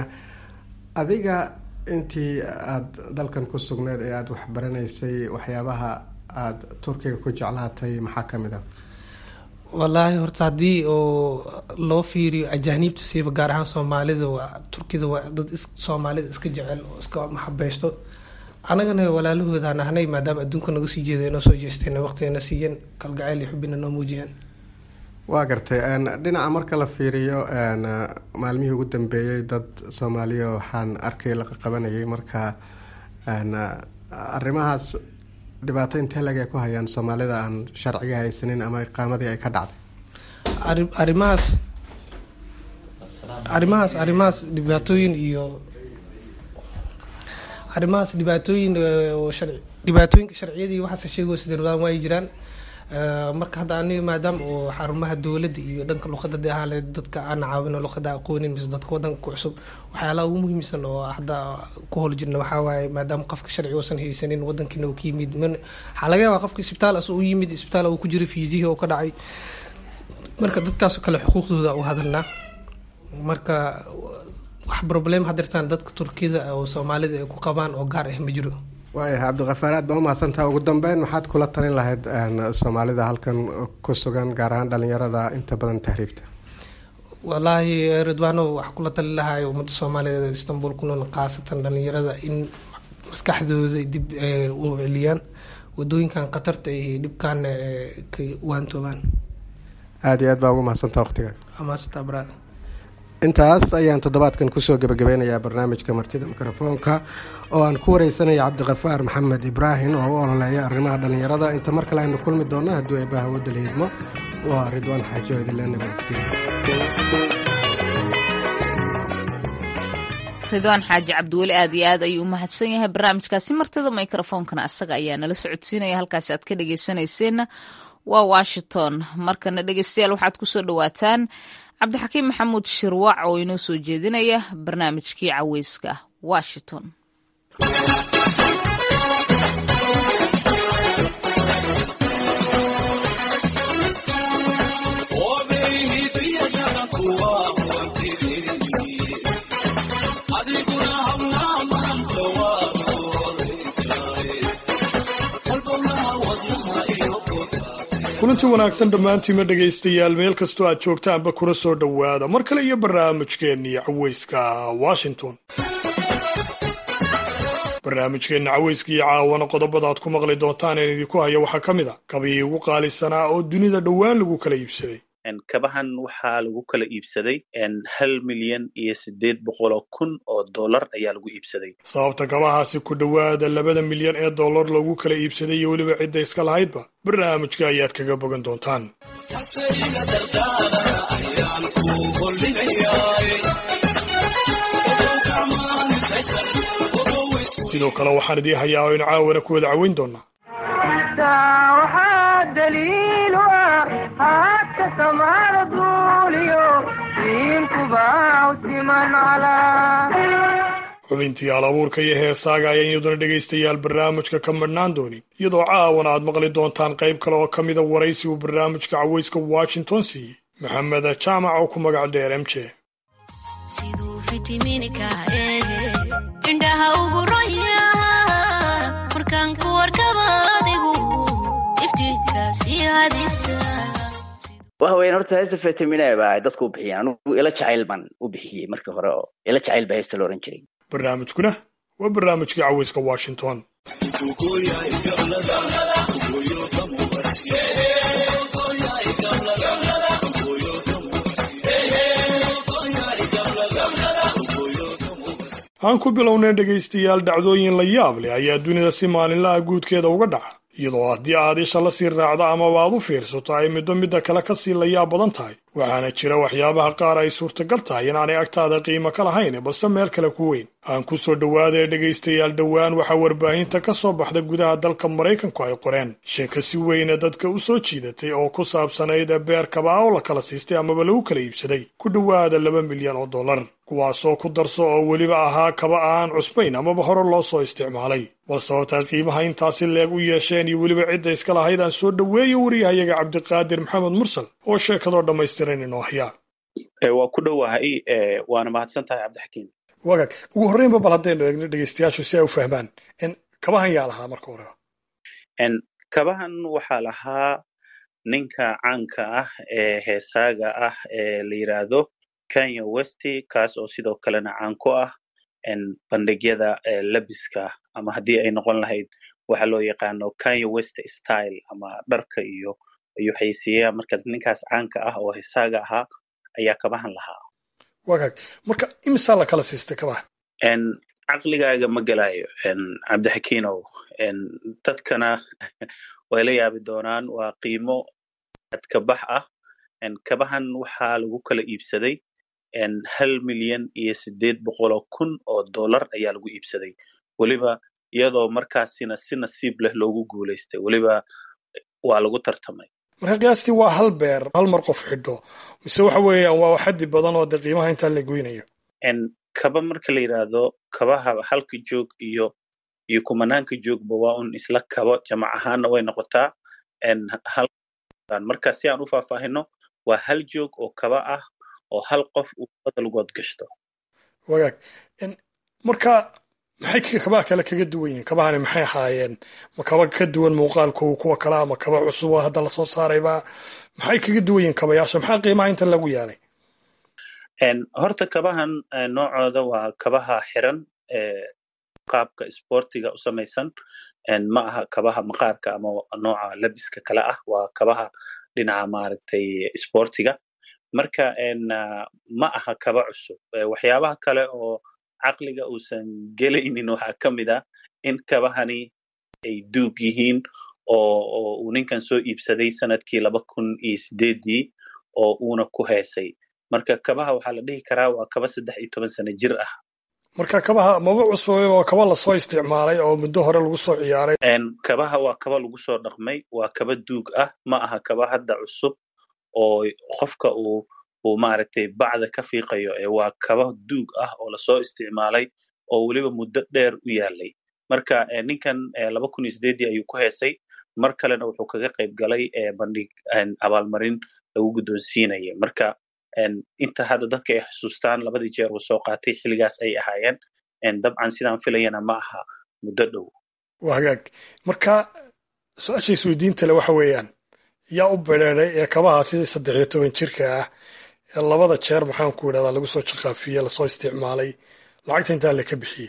S13: adiga intii aada dalkan ku sugneed ee aada waxbaranaysay waxyaabaha aada turkiga ku jeclaatay maxaa kamid ah
S14: wallaahi horta haddii oo loo fiiriyo ajaaniibta siiba gaar ahaan soomaalida waa turkida waa dad soomaalida iska jecel oo iska maxabeysto anagana walaalahoodaan ahnay maadaama adduunka naga sii jeeda inoo soo jeesteen waqtigana siiyeen kalgacayl iyo xubina noo muujiyeen
S13: waa gartay dhinaca marka la fiiriyo maalmihii ugu dambeeyey dad soomaaliya waxaan arkay laqa qabanayay marka arrimahaas dhibaato intee lag ay ku hayaan soomaalida aan sharciga haysanin ama iqaamadii ay ka dhacday
S14: arrimahaas arrimahaas arrimahaas dhibaatooyin iyo arrimahaas dhibaatooyin dhibaatooyinka sharciyadii waxaase sheegoo sidarwadaan waay jiraan marka hadda aniga maadaama oo xarumaha dowladda iyo dhanka luqada de ahaan leed dadka aan caawino luqada aqoonin mise dadka wadanka ku cusub waxyaalaha ugu muhiimsan oo hadda ku howl jirna waxaa waaye maadaama qofka sharci uusan haysanin wadankiina uu ka yimid waxaa laga yaabaa qofka isbitaal as u yimid isbitaal uu ku jiro fiisihii oo ka dhacay marka dadkaasoo kale xuquuqdooda u hadalnaa marka wax problem hadirtaan dadka turkida oo soomaalida ay ku qabaan oo gaar ah ma jiro
S13: waayahay cabdikafaar aad baa umahadsantaha ugu dambeyn maxaad kula talin lahayd soomaalida halkan ku sugan gaar ahaan dhalinyarada inta badan tahriibta
S14: wallaahi ridwaano waxaa kula talin lahay ummadda soomaaliyeed istanbul ku nool khaasatan dhalinyarada in maskaxdooda dib u celiyaan wadooyinkan khatarta iyo dhibkan ka waantoobaan
S13: aada iyo aad baa ugu mahadsantaha waqtiga
S14: amaasanta bra
S13: intaas ayaan toddobaadkan kusoo gebagabeynayaa barnaamijka martida mikrofoonka oo aan ku wareysanaya cabdikafaar maxamed ibraahim oo u ololeeya arrimaha dhallinyarada inta mar kale aynu kulmi doonno hadduu eebbaha wadda la hidmo waa ridwaan xaajo idinle nabadgelyo
S1: ridwaan xaaji cabdiweli aad iyo aad ayuu u mahadsan yahay barnaamijkaasi martida mikrofoonkana asaga ayaa nala socodsiinaya halkaasi aad ka dhegeysanayseena waa washington markana dhegeystayaal waxaad kusoo dhawaataan cabdixakiim maxamuud shirwac oo inoo soo jeedinaya barnaamijkii caweyska washington
S15: kulanti wanaagsan dhammaantiima dhegaystayaal meel kastoo aad joogtaanba kuna soo dhowaada mar kale iyo barnaamijkeennii caweyska washington barnaamijkeenna caweyska iyo caawana qodobada aad ku maqli doontaan een idinku haya waxaa ka mid a kabii ugu qaalisanaa oo dunida dhowaan lagu kala iibsaday
S16: kabahan waxaa lagu kala iibsaday hal milyan iyo siddeed boqol oo kun oo dollar ayaa lagu iibsaday
S15: sababta kabahaasi ku dhowaada labada milyan ee dollar lagu kala iibsaday iyo weliba cidda iska lahaydba barnaamijka ayaad kaga bogan doontaan sidoo kale waxaan idii hayaa oo inu caawana ku wada caweyn doonaa
S17: waxaa daliil u ah haadka samaada duuliyo diinkuba u siman calaa
S15: xubintii alabuurka iyo heesaaga ayaan iyaduna dhegaystayaal barnaamijka ka madhnaan doonin iyadoo caawana aad maqli doontaan qayb kale oo ka mida waraysi uu barnaamijka cawayska washington siiyey maxamed jaamac oo ku magac dheer m j
S18: siduu fitimiinka eege indhaha ugu roya markaan ku warkaba adigu iftiinka sii hadisa
S19: waxa weyan horta heesta fetamine baa dadku u bixiyeen anigu ila jacayl baan u bixiyey markii hore oo ila jacayl baa heesta la ohan jiray
S15: barnaamijkuna waa barnaamijkii cawayska washington aan ku bilownay dhegaystayaal dhacdooyin la yaab leh ayaa dunida si maalinlaha guudkeeda uga dhaca iyadoo haddii aad isha la sii raacdo amaba aad u fiirsato ay middo midda kale ka sii layaab badan tahay waxaana jira waxyaabaha qaar ay suurtagal tahay inaanay agtaada qiimo ka lahayn balse meel kale ku weyn aan ku soo dhowaadee dhegaystayaal dhowaan waxaa warbaahinta ka soo baxda gudaha dalka maraykanku ay qoreen sheeko si weyne dadka u soo jiidatay oo ku saabsanayd beer kabaa oo la kala siistay amaba lagu kala iibsaday ku dhowaada laba milyan oo dollar kuwaasoo ku darso oo weliba ahaa kaba aan cusbayn amaba hore loo soo isticmaalay bal sababtaa qiimaha intaasi leeg u yeesheen iyo weliba cidda iska lahayd aan soo dhoweeyo wariyahayaga cabdiqaadir maxamed mursal oo sheekadoo dhammaystiran inoo hayaa
S16: waa ku dhowahay waana mahadsan tahay cabdixakiim
S15: wagaag ugu horreynba bal haddaynu eegno dhegaystayaashu si ay u fahmaan kabahan yaa lahaa marka horeba
S16: kabahan waxaa lahaa ninka caanka ah ee heesaaga ah ee la yidhaahdo kenya westy kaas oo sidoo kalena caan ku ah bandhigyada labiska ama haddii ay noqon lahayd waxa loo yaqaano kenya west style ama dharka iyo iyo xaysiyaha markaas ninkaas caanka ah oo heesaaga ahaa ayaa kabahan lahaa
S15: wagaag marka imisaa la kala siistay kabaha
S16: caqligaaga ma gelayo cabdixakiinow dadkana way la yaabi doonaan waa qiimo adkabax ah kabahan waxaa lagu kala iibsaday hal milyan iyo sideed boqoloo kun oo dollar ayaa lagu iibsaday weliba iyadoo markaasina si nasiib leh loogu guulaystay weliba waa lagu tartamay
S15: marka qiyaastii waa hal beer hal mar qof xidho mise waxa weeyaan waa xaddi badan oo dee qiimaha intaa la goynayo
S16: kaba marka la yidhaahdo kabaha halka joog iyo iyo kumanaanka joogba waa un isla kabo jamac ahaanna way noqotaa marka si aan u faahfaahino waa hal joog oo kaba ah oo hal qof uu badalgood gashto
S15: wagaag marka maxay kabaha kale kaga duwan yihiin kabahani maxay ahaayeen ma kaba ka duwan muuqaalkooga kuwa kale ama kaba cusub oo hadda lasoo saarayba maxay kaga duwan yihiin kabayaasha maxaa qiimaha inta lagu yeelay
S16: horta kabahan noocooda waa kabaha xiran qaabka sportiga u samaysan ma aha kabaha maqaarka ama nooca labiska kale ah waa kabaha dhinaca maaragtay sportiga marka ma aha kaba cusub waxyaabaha kale oo caqliga uusan gelaynin waxaa ka mid ah in kabahani ay duug yihiin oo uu ninkan soo iibsaday sanadkii laba kun iyo sideedii oo uuna ku heesay marka kabaha waxaa la dhihi karaa waa kaba saddex iyo toban sano jir ah
S15: marka kabaha maba cusbay waa kaba lasoo isticmaalay oo muddo hore lagu soo ciyaaray
S16: kabaha waa kaba lagu soo dhaqmay waa kaba duug ah ma aha kaba hadda cusub oo qofka uu uu maaragtay bacda ka fiiqayo ee waa kaba duug ah oo lasoo isticmaalay oo weliba muddo dheer u yaalay marka ninkan laba kun iyo sideedii ayuu ku heesay mar kalena wuxuu kaga qayb galay bandhig abaalmarin lagu guddoonsiinaya marka inta hadda dadka ay xusuustaan labadii jeer uu soo qaatay xilligaas ay ahaayeen dabcan sidaan filayana ma aha muddo dhow
S15: waa hagaag marka su-aasha isweydiinta le waxa weeyaan yaa u bereeray ee kabaha sidii saddex iyo toban jirka ah ee labada jeer maxaan ku idhahdaa lagu soo jaqaafiyey lasoo isticmaalay lacagta intaa le ka bixiyey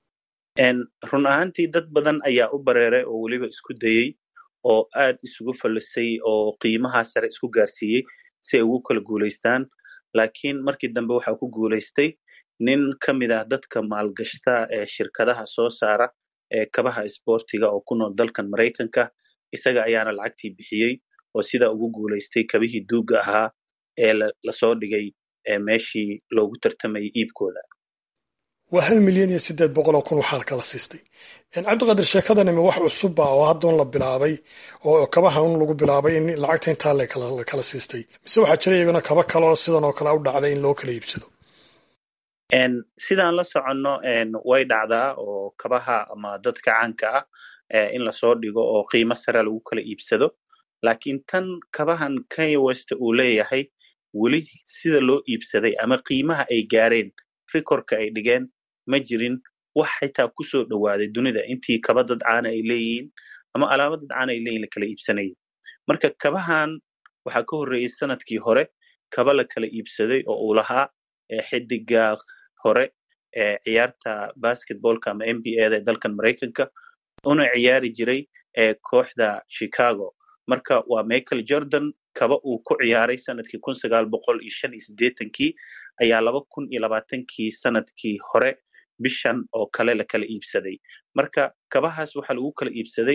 S16: run ahaantii dad badan ayaa u bareeray oo weliba isku dayey oo aad isugu fallisay oo qiimaha sare isku gaarsiiyey si ay ugu kala guulaystaan laakiin markii dambe waxaa ku guulaystay nin ka mid ah dadka maalgashta ee shirkadaha soo saara ee kabaha isboortiga oo ku nool dalkan maraykanka isaga ayaana lacagtii bixiyey oo sidaa ugu guulaystay kabihii duugga ahaa ee lasoo dhigay meeshii loogu tartamayay iibkooda
S15: waa hal milyan iyo siddeed boqol oo kun waxaa kala siistay cabdiqaadir sheekadanimi wax cusubba oo haddoon la bilaabay oo kabahan lagu bilaabay in lacagta intaa la kala siistay mise waxaa jira iyaguna kaba kale oo sidan oo kale u dhacday in loo kala iibsado
S16: sidaan la soconno way dhacdaa oo kabaha ama dadka caanka ah in lasoo dhigo oo qiimo sare lagu kala iibsado laakiin tan kabahan kanye west uu leeyahay weli sida loo iibsaday ama qiimaha ay gaareen rikorka ay dhigeen ma jirin wax xitaa kusoo dhowaaday dunida intii kaba dad caana ay leeyihiin ama alaaba dad caana ay leeyihin la kala iibsanayay marka kabahan waxaa ka horreeyey sanadkii hore kaba la kala iibsaday oo uu lahaa xidiga hore ee ciyaarta basketballka ama n b a da ee dalkan maraykanka una ciyaari jiray ee kooxda chicago marka waa michael jordan kaba uu ku ciyaaray sanadkii kun sagaal boqol iyo shan iyo siddeetankii ayaa laba kun iyo labaatankii sanadkii hore bishan oo kale la kala iibsaday marka kabahaas waxaa lagu kala iibsaday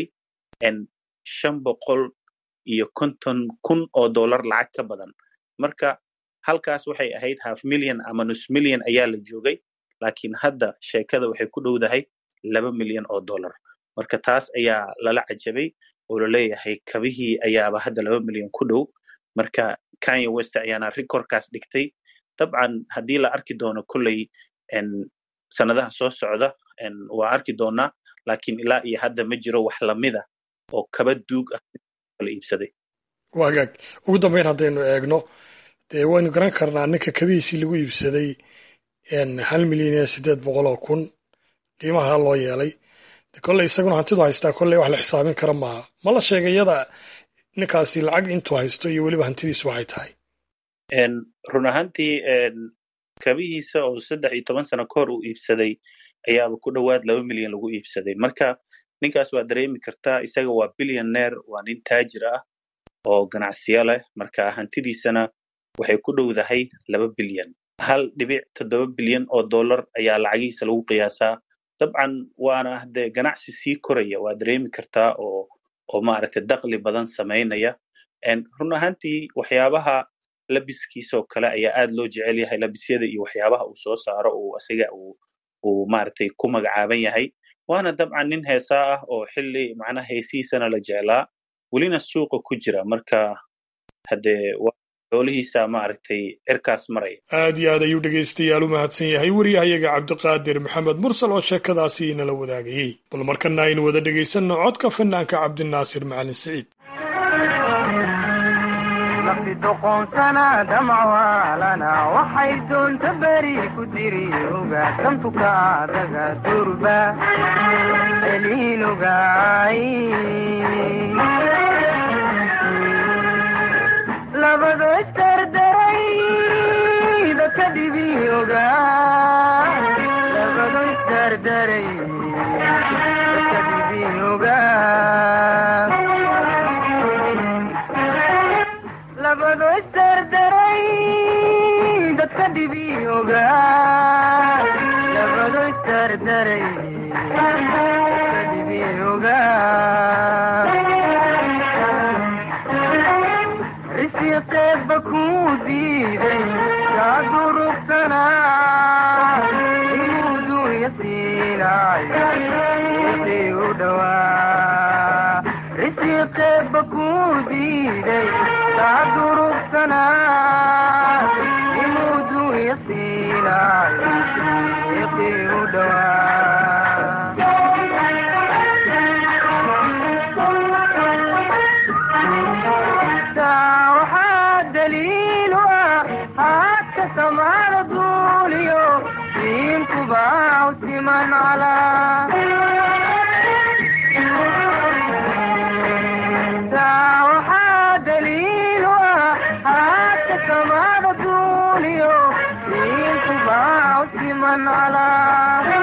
S16: shan boqol iyo konton kun oo dollar lacag ka badan marka halkaas waxay ahayd half million ama nus million ayaa la joogay laakiin hadda sheekada waxay ku dhowdahay laba milyan oo dollar marka taas ayaa lala cajabay oo laleeyahay kabihii ayaaba hadda laba milyan ku dhow marka kanye west ayaana rikorkaas dhigtay dabcan haddii la arki doono kolley sanadaha soo socda waa arki doonaa laakiin ilaa iyo hadda ma jiro wax lamida oo kaba duug ah kala iibsaday
S15: waa hagaag ugu dambeyn haddaynu eegno dee waynu garan karnaa ninka kabihiisii lagu iibsaday hal milyan iyo siddeed boqol oo kun qiimaha loo yeelay kolley isaguna hantidu haystaa kolley wax la xisaabin kara maaha ma la sheegay iyada ninkaasi lacag intuu haysto iyo weliba hantidiisu waxay tahay
S16: run ahaantii kabihiisa oo saddex iyo toban sano ka hor uu iibsaday ayaaba ku dhowaad laba milyan lagu iibsaday marka ninkaas waa dareemi kartaa isaga waa billioneer waa nin taajir ah oo ganacsiyo leh marka hantidiisana waxay ku dhowdahay laba bilyan hal dhibic toddoba bilyan oo dollar ayaa lacagihiisa lagu qiyaasaa dabcan waana dee ganacsi sii koraya waa dareemi kartaa oo oo maaragtay dakli badan samaynaya run ahaantii waxyaabaha labiskiisoo kale ayaa aad loo jecel yahay labisyada iyo waxyaabaha uu soo saaro uu asiga uu uu maaragtay ku magacaaban yahay waana dabcan nin heesaa ah oo xilli macnaha heesihiisana la jeclaa welina suuqa ku jira marka haddee xoolihiisa maaragtay cirkaas maraya
S15: aad iyo aad ayuu dhegaystayaal u mahadsan yahay wariyahayaga cabdiqaadir maxamed mursal oo sheekadaasi inala wadaagayey bal markana aynu wada dhegaysanno codka fanaanka cabdinaasir macalin siciid
S17: doqoonsana damcwaalana waxay doonta beri ku diri oga dantuka adaga durba eliinogaay labado isdardaray dadka dhibi oga labado isdardaray dadka dhibi oga labado isdardaray dadka dhibi oga labado isdardaray dadka dhibi oga risiqeedba kuu diiday kaa durugtana inuu dunya siinaayo iqii u dhowaa risiqeedba kuu diiday kaa durugtana inuu dunya siinaayo iqii u dhowaa waxaa daliilu ah haadka samaada duuliyo diinkuba siman calaa waxaa daliilu ah haadka samaada duuliyo diinkuba siman calaa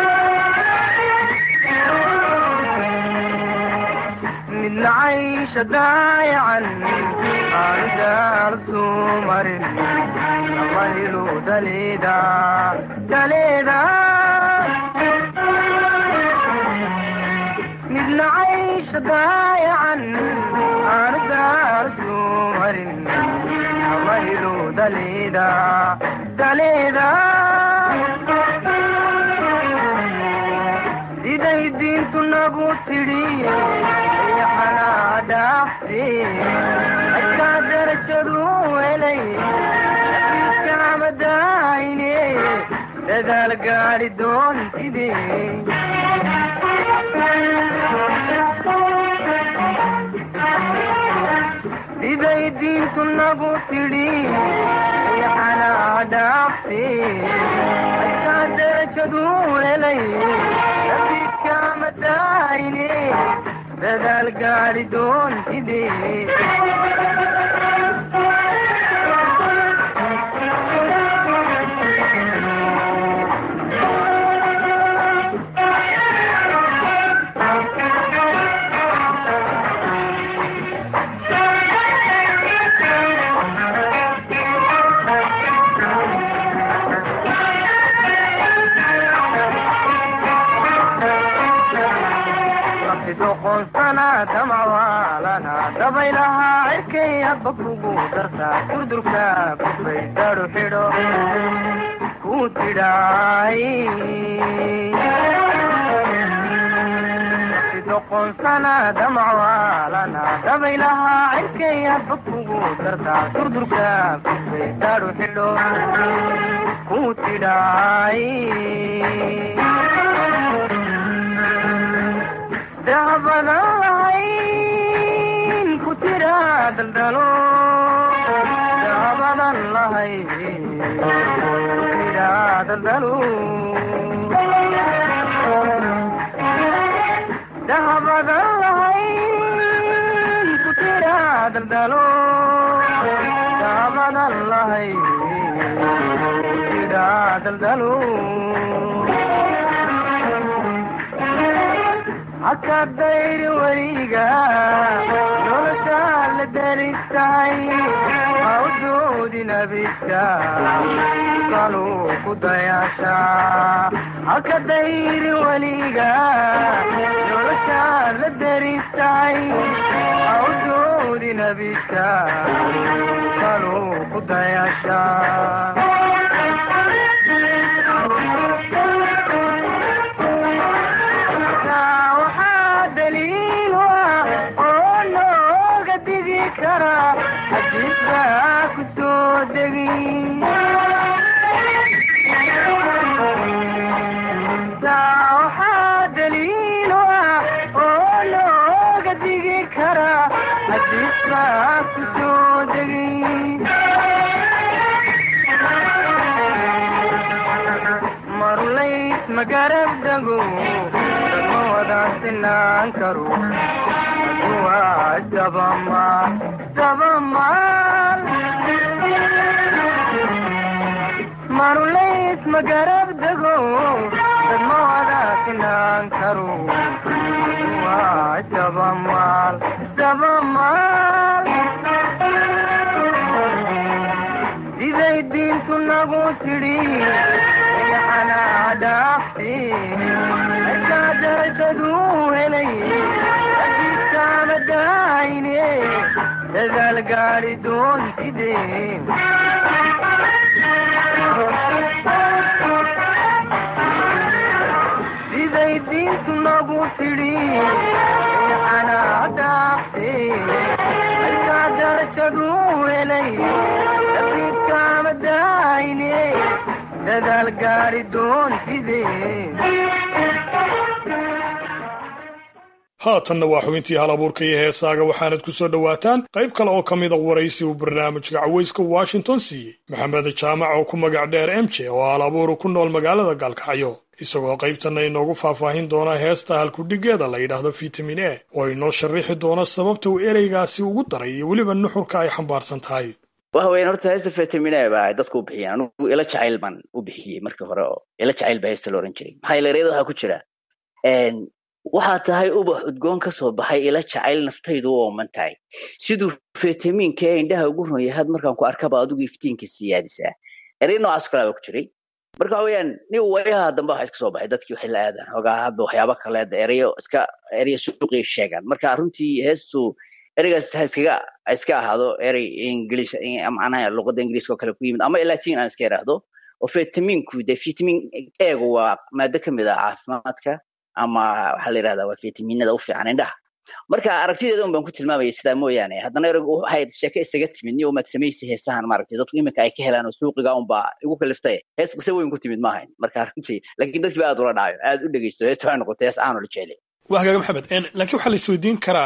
S17: midna caysha daayacan aanu daartu marin amailu daleeda daleeda midna caysha daayacan aanu daartu marin ama helo daleeda daleeda siday diintu nagu tidhi yaxanaa dhaafte adkaa darajadu helay afiiskaamadaayne dadaal gaadhi doontide siday diintu nagu tidhi yaxanaa dhaafte adkaa darajadu helay afiiskaamadaayne dadaal gaadhi doontide doqonsana damawaalana dabaylahaa cirkay habba kugu dartaa durdurka kufay daru xidho ku tidhaay doqonsana damawaalana dabaylahaa cirkay habba kugu dartaa durdurka kufay daru xidho ku tidhaay dahabadan lahayn ku tira daldalo dahabadan lahayn ku tira daldalo dahabadan lahayn ku tira daldalo dahabadan lahayn ku tira daldalo haka dayri weliga noloshaa la daristahay ha u doodin abidka kaluu ku dayaasha haka dayri weliga noloshaa la daristahay ha u doodin abidka kaluu ku dayaasha waxaa daliil ah oo looga digi karaa hadiis baa ku soo degay marulays magarab dago ma wadaan sinaan karo waa dabamaal dabamaal marulays magarab dago dad ma wadaasinaan karo waa dabamaal dabamaal siday diintu nagu tidhi yaxanaa dhaafte akaa darajadu helay adiiskaamadaayne dadaal gaadhi doontide siday diintu nagu tidhi yaxanaa dhaafte akaa darajadu helay adiiskaamadaayne dadaal gaadhi doontide
S15: haatanna waa xubintii hal abuurka iyo heesaaga waxaanad ku soo dhowaataan qayb kale oo ka mida waraysi uu barnaamijka cawayska washington siiyey maxamed jaamac oo ku magac dheer emje oo hal abuuru ku nool magaalada gaalkacyo isagoo qaybtanna inoogu faahfaahin doona heesta halkudhigeeda la yidhaahdo vitamin a oo inoo sharrixi doona sababta uu ereygaasi ugu daray iyo weliba nuxurka ay xambaarsan tahay
S19: waxa weyan horta heesta vitamin a baa dadku u bixiyeen anugu ila jacayl baan u bixiyey markii hore oo ila jacayl baa heesta la ohan jiray maxaa yeele ereyada waxaa ku jira waxaa tahay ubax udgoon ka soo baxay ila jacayl naftaydu u ooman tahay siduu fitamiinka ee indhaha ugu ron yahaad markaan ku arkaba adigu iftiinka siyaadisaa erey noocaas kalaa baa ku jiray marka waxa weeyaan nin wayaha dambe waxa iska soo baxay dadkii waxay la aadaan hogaa hadba waxyaaba kaleeda ereyo iska ereyo suuqii sheegaan marka runtii heestu ereygaas ha iskaga ha iska ahaado erey ingilish macnaha luqadda ingiliiska oo kale ku yimid ama latin aan iska idhaahdo oo vitaminku de vitamin egu waa maado ka mid ah caafimaadka ama waxaa la yidhahdaa waa vitaminada u fiican indhaha marka aragtideeda un baan ku tilmaamaya sidaa mooyaane haddana ereygu waxay sheeke isaga timid ni umaad samaysa heesahan maaragtay dadku iminka ay ka helaan oo suuqiga unbaa igu kaliftay hees qise weyn ku timid maahayn marka runtii laakiin dadkii ba aad ula dhacayo aad u dhegeysto heesta waxay noqotay hees aanu la jeclay
S15: waa hagaaga maxamed laakiin waxaa la isweydiin karaa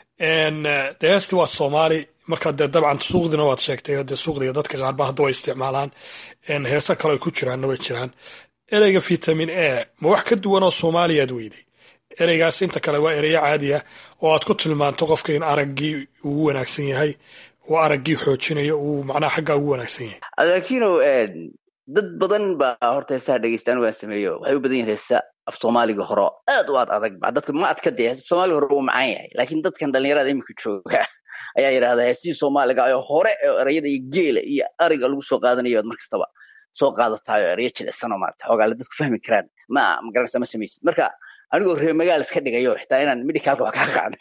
S15: de heesti waa soomaali marka dee dabcan suuqdina waad sheegtay dee suuqdiga dadka qaarba hadda way isticmaalaan heesa kale ay ku jiraanna way jiraan ereyga vitamin a ma wax ka duwan oo soomaaliyaad weyday ereygaas inta kale waa ereyo caadi ah oo aad ku tilmaanto qofka in araggii ugu wanaagsan yahay oo araggii xoojinayo uu macnaha xaggaa ugu wanaagsan yahay
S19: laakino dad badan baa horta heesaha dhegeysta anigu aan sameeyo waxay u badan yihin heesa af soomaaliga hore aad u aad adag ba dadka ma adka dee soomaaliga hore uu macaan yahay laakiin dadkan dhalinyarada iminka jooga ayaa yidhahdaa heesihii soomaaliga oo hore oo ereyada iyo geela iyo ariga lagu soo qaadanayo ad mar kastaba soo qaadatayo ereyo jilicsan oo maarata xoogaale dadku fahmi karaan ma magaranaysa ma samaysid marka anigoo reer magaal iska dhigayo xitaa inaan medicalka wax kaa qaado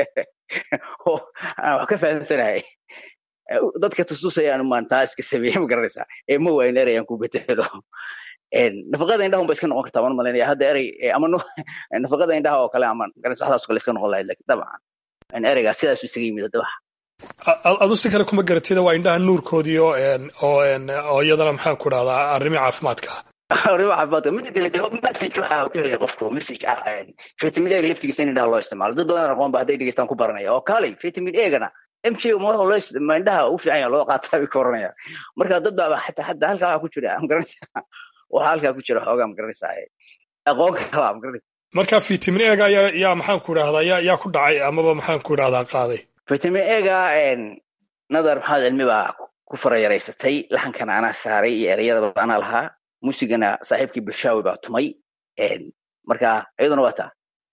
S19: oo aan wax ka fahamsanahay dadka tususayaan maan taa iska sameeye ma garanaysaa ee ma waayin erey aan ku bedelo nafaqada indhaha unba iska noqon kartaa waan malaynaya hadda erey ama nafaqada indhaha oo kale ama garanaysa waxdaas kale iska noqon lahayd lakin dabcan ereygaas sidaasu isaga yimid hadda wax
S15: adu si kale kuma garatida waa indhaha nuurkoodii oo oo iyadana maxaan ku dhahdaa arrimi caafimaadka
S19: arrimo caafimaadka mida kale de message waxaa ku helaya qofku message ah vitamin ega laftigiisa in indhaha loo isticmaalo dad badan aqoon ba hadday dhegeystaan ku baranaya oo kaalay vitamin egana m j ma waxa loo ma indhaha u fiican yaha loo qaataa bay ka oranaya marka dad baa xataa xataa halkaa waxaa ku jira magaranaysaa waxaa halkaa ku jira xoogaa magaranaysaa aqoon kalaa magaranaysa
S15: marka vitamin ega yaa yaa maxaan ku idhahdaa yaa yaa ku dhacay amaba maxaan ku idhahdaa qaaday
S19: vitamin ega nadar maxamed cilmi baa ku farayaraysatay laxankana anaa saaray iyo ereyadaba anaa lahaa muusigana saaxiibkii bulshaawi baa tumay marka iyaduna waa taa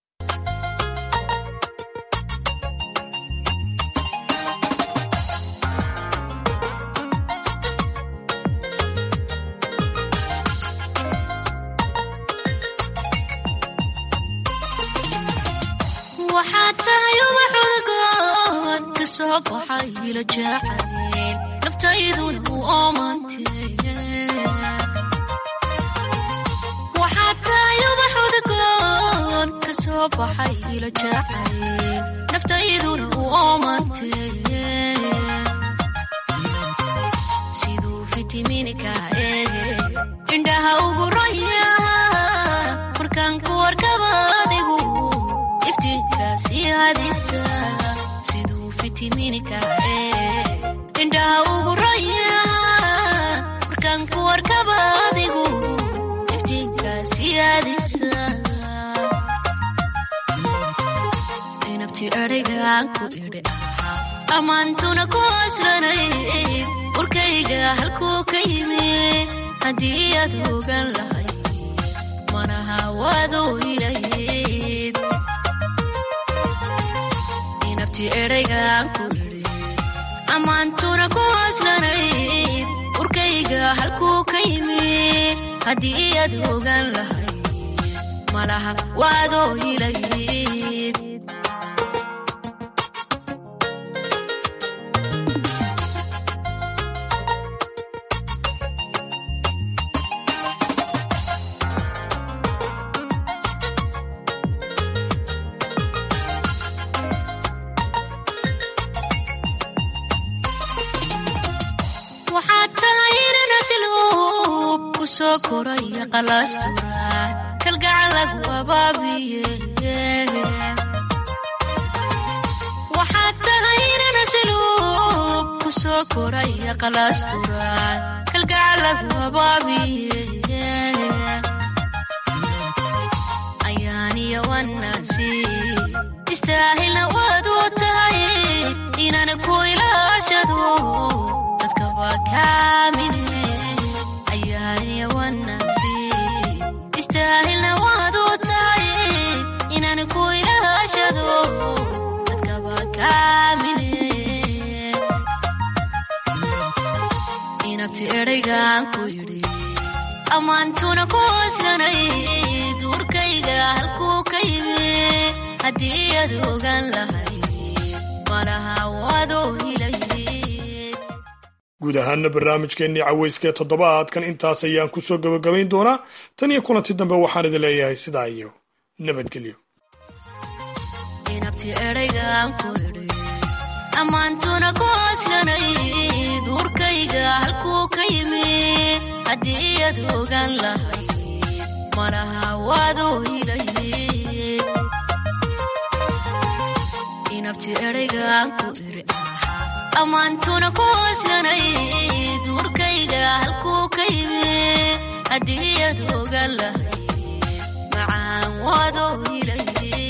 S18: waxaad tahay ubax udgoon ka soo baxay ila jacayl naftayduna u oomantee waxaad tahay ubax udgoon ka soo baxay ila jacayl naftayduna u oomantee siduu fitiminika eege indhaha ugu raya markaan ku warkaba adigu iftiinkaasiadisa siduu fitiminika ee indhaha ugu raya markaan ku warkaba adigu iftiinkaasiadisa inabti eraygaan ku idhi ahaa ammaantuna ku aslanay warkayga halkuu ka yimi haddii aad ogan lahay manaha waaduu ilayd inabti eraygaan ku idhi ammaantuna ku aslanayd warkayga halkuu ka yimi haddii aad ogan lahay malaha waadoo ilayd waxaad tahay inan asluub ku soo koraya qalaasturaan kalgacal lagu abaabiye waxaad tahay inan asluub ku soo koraya qalaasturaan kalgacal lagu abaabiye ayaaniya wanaasi istaahilna waad u tahay inaan ku ilaashado ayaaniya wanaasi istaahilna waad u tahay inaan ku ilaashado dadkaba kaamine inabti eraygaan ku yidhi ammaantuna ku aslanay duurkayga halkuu ka yimi haddii aad ogan lahay malaha waadoo hilayd
S15: guud ahaana barnaamijkeennii caweyskee toddobaadkan intaas ayaan ku soo gebagabayn doonaa tan iyo kulanti dambe waxaan idin leeyahay sidaa iyo nabadgelyo
S18: inabti eraygaan ku idhi ammaantuna ku aslanay duurkayga halkuu ka yimi haddii aad ogaan lahayd malaha waadoo hilayd inabti eraygaan ku idhi ammaantuna ku aslanay duurkayga halkuu ka yimi haddii aad ogaan lahayd macaan waadoo hilayd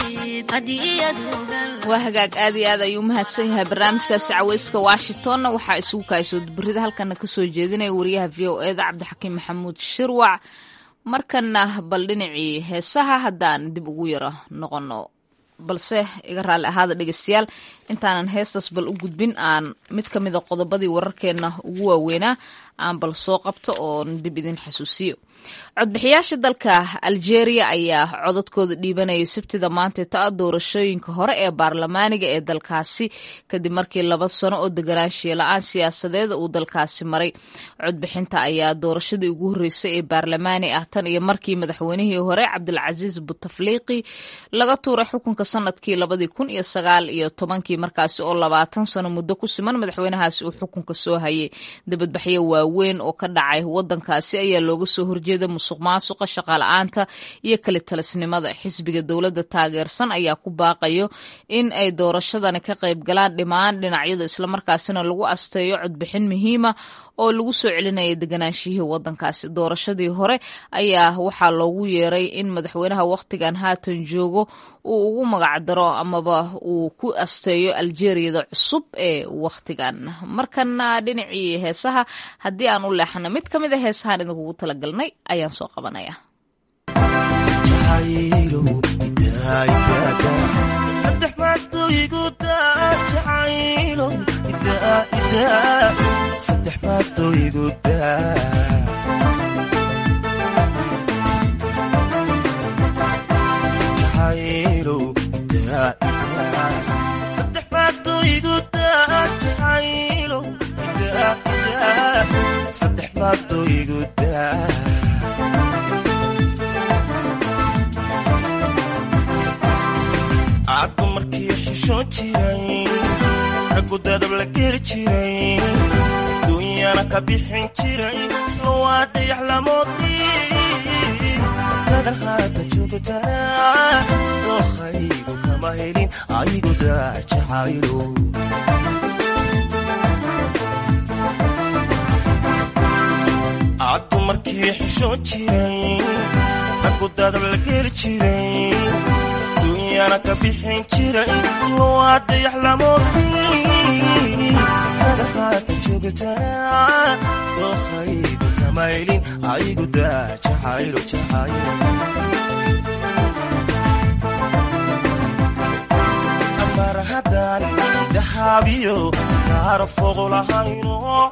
S1: waa hagaag aad iyo aad ayuu umahadsan yahay barnaamijkaasi caweyska washingtonna waxaa isugu kaaysood berida halkana kasoo jeedinaya wariyaha v o eda cabdixakiim maxamuud shirwac markana bal dhinacii heesaha haddaan dib ugu yaro noqono balse iga raalli ahaada dhegeystayaal intaanan heestaas bal u gudbin aan mid ka mida qodobadii wararkeenna ugu waaweynaa aan bal soo qabto oon dib idin xasuusiyo codbixiyaasha dalka algeria ayaa codadkooda dhiibanayay sabtida maanta ta doorashooyinka hore ee baarlamaaniga ee dalkaasi kadib markii laba sano oo deganaanshiya la-aan siyaasadeeda uu dalkaasi maray codbixinta ayaa doorashadii ugu horreysay ee baarlamaani ah tan iyo markii madaxweynihii hore cabdilcasiis butafliiqi laga tuuray xukunka sanadkii labadii kun iyo sagaal iyo tobankii markaasi oo labaatan sano muddo ku siman madaxweynahaasi uu xukunka soo hayay dibadbaxyo waaweyn oo ka dhacay wadankaasi ayaa looga soo horjeeda musuq maasuqa shaqala-aanta iyo kali talisnimada xisbiga dowladda taageersan ayaa ku baaqayo in ay doorashadani ka qayb galaan dhimaan dhinacyada islamarkaasina lagu asteeyo codbixin muhiima oo lagu soo celinaya deganaanshihii wadankaasi doorashadii hore ayaa waxaa loogu yeeray in madaxweynaha wakhtigan haatan joogo uu ugu magacdaro amaba uu ku asteeyo aljeriyada cusub ee wakhtigan markana dhinacii heesaha haddii aan u leexano mid ka mid a heesahaan idinkugu talagalnay ayaan soo qabanaya
S20: caddu markii xishoon jiray raggu dadab la geli jiray duunyana ka bixin jiray waa dayax lamoodii dadan haata joogtaa dookhaygu kama helin aygu daajacaylo caddu markii xishoon jiray raggu dadab la geli jiray duunyana ka bixin jiray waa dayax lamoodii dadahaata joogtaa dookhaygu kama helin aygu daa jacaylo jacaylo amar haddaan dahaabiyo kaara fogo lahayno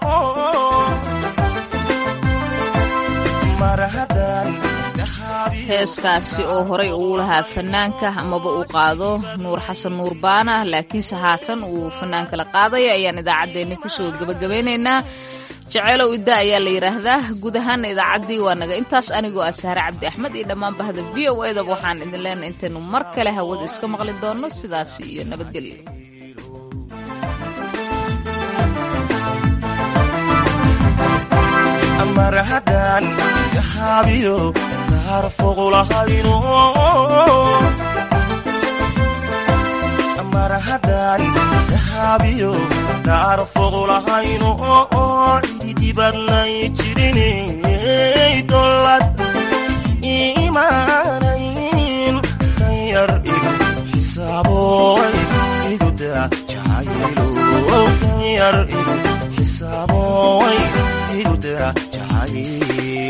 S20: mar haddaan
S1: heeskaasi oo horay uu lahaa fanaanka amaba uu qaado nuur xasan nuur baana laakiinse haatan uu fanaanka la qaadaya ayaan idaacaddeenni kusoo gebagabeynaynaa jaceylow idda ayaa la yidhaahdaa guud ahaana idaacaddii waa naga intaas anigoo ah sahre cabdi axmed iyo dhammaan bahda v o edaba waxaan idin leenahay intaynu mar kale hawada iska maqli doonno sidaas iyo nabadgelyo
S20: mar haddaan dahaabiyo kaara fogo lahayno mar haddaan dahaabiyo kaara fogo lahayno cididibadnay jirinay dolad imaanayn danyar igu xisaaboy iguda jacaylo danyar igu xisaaboy iguda jacaylo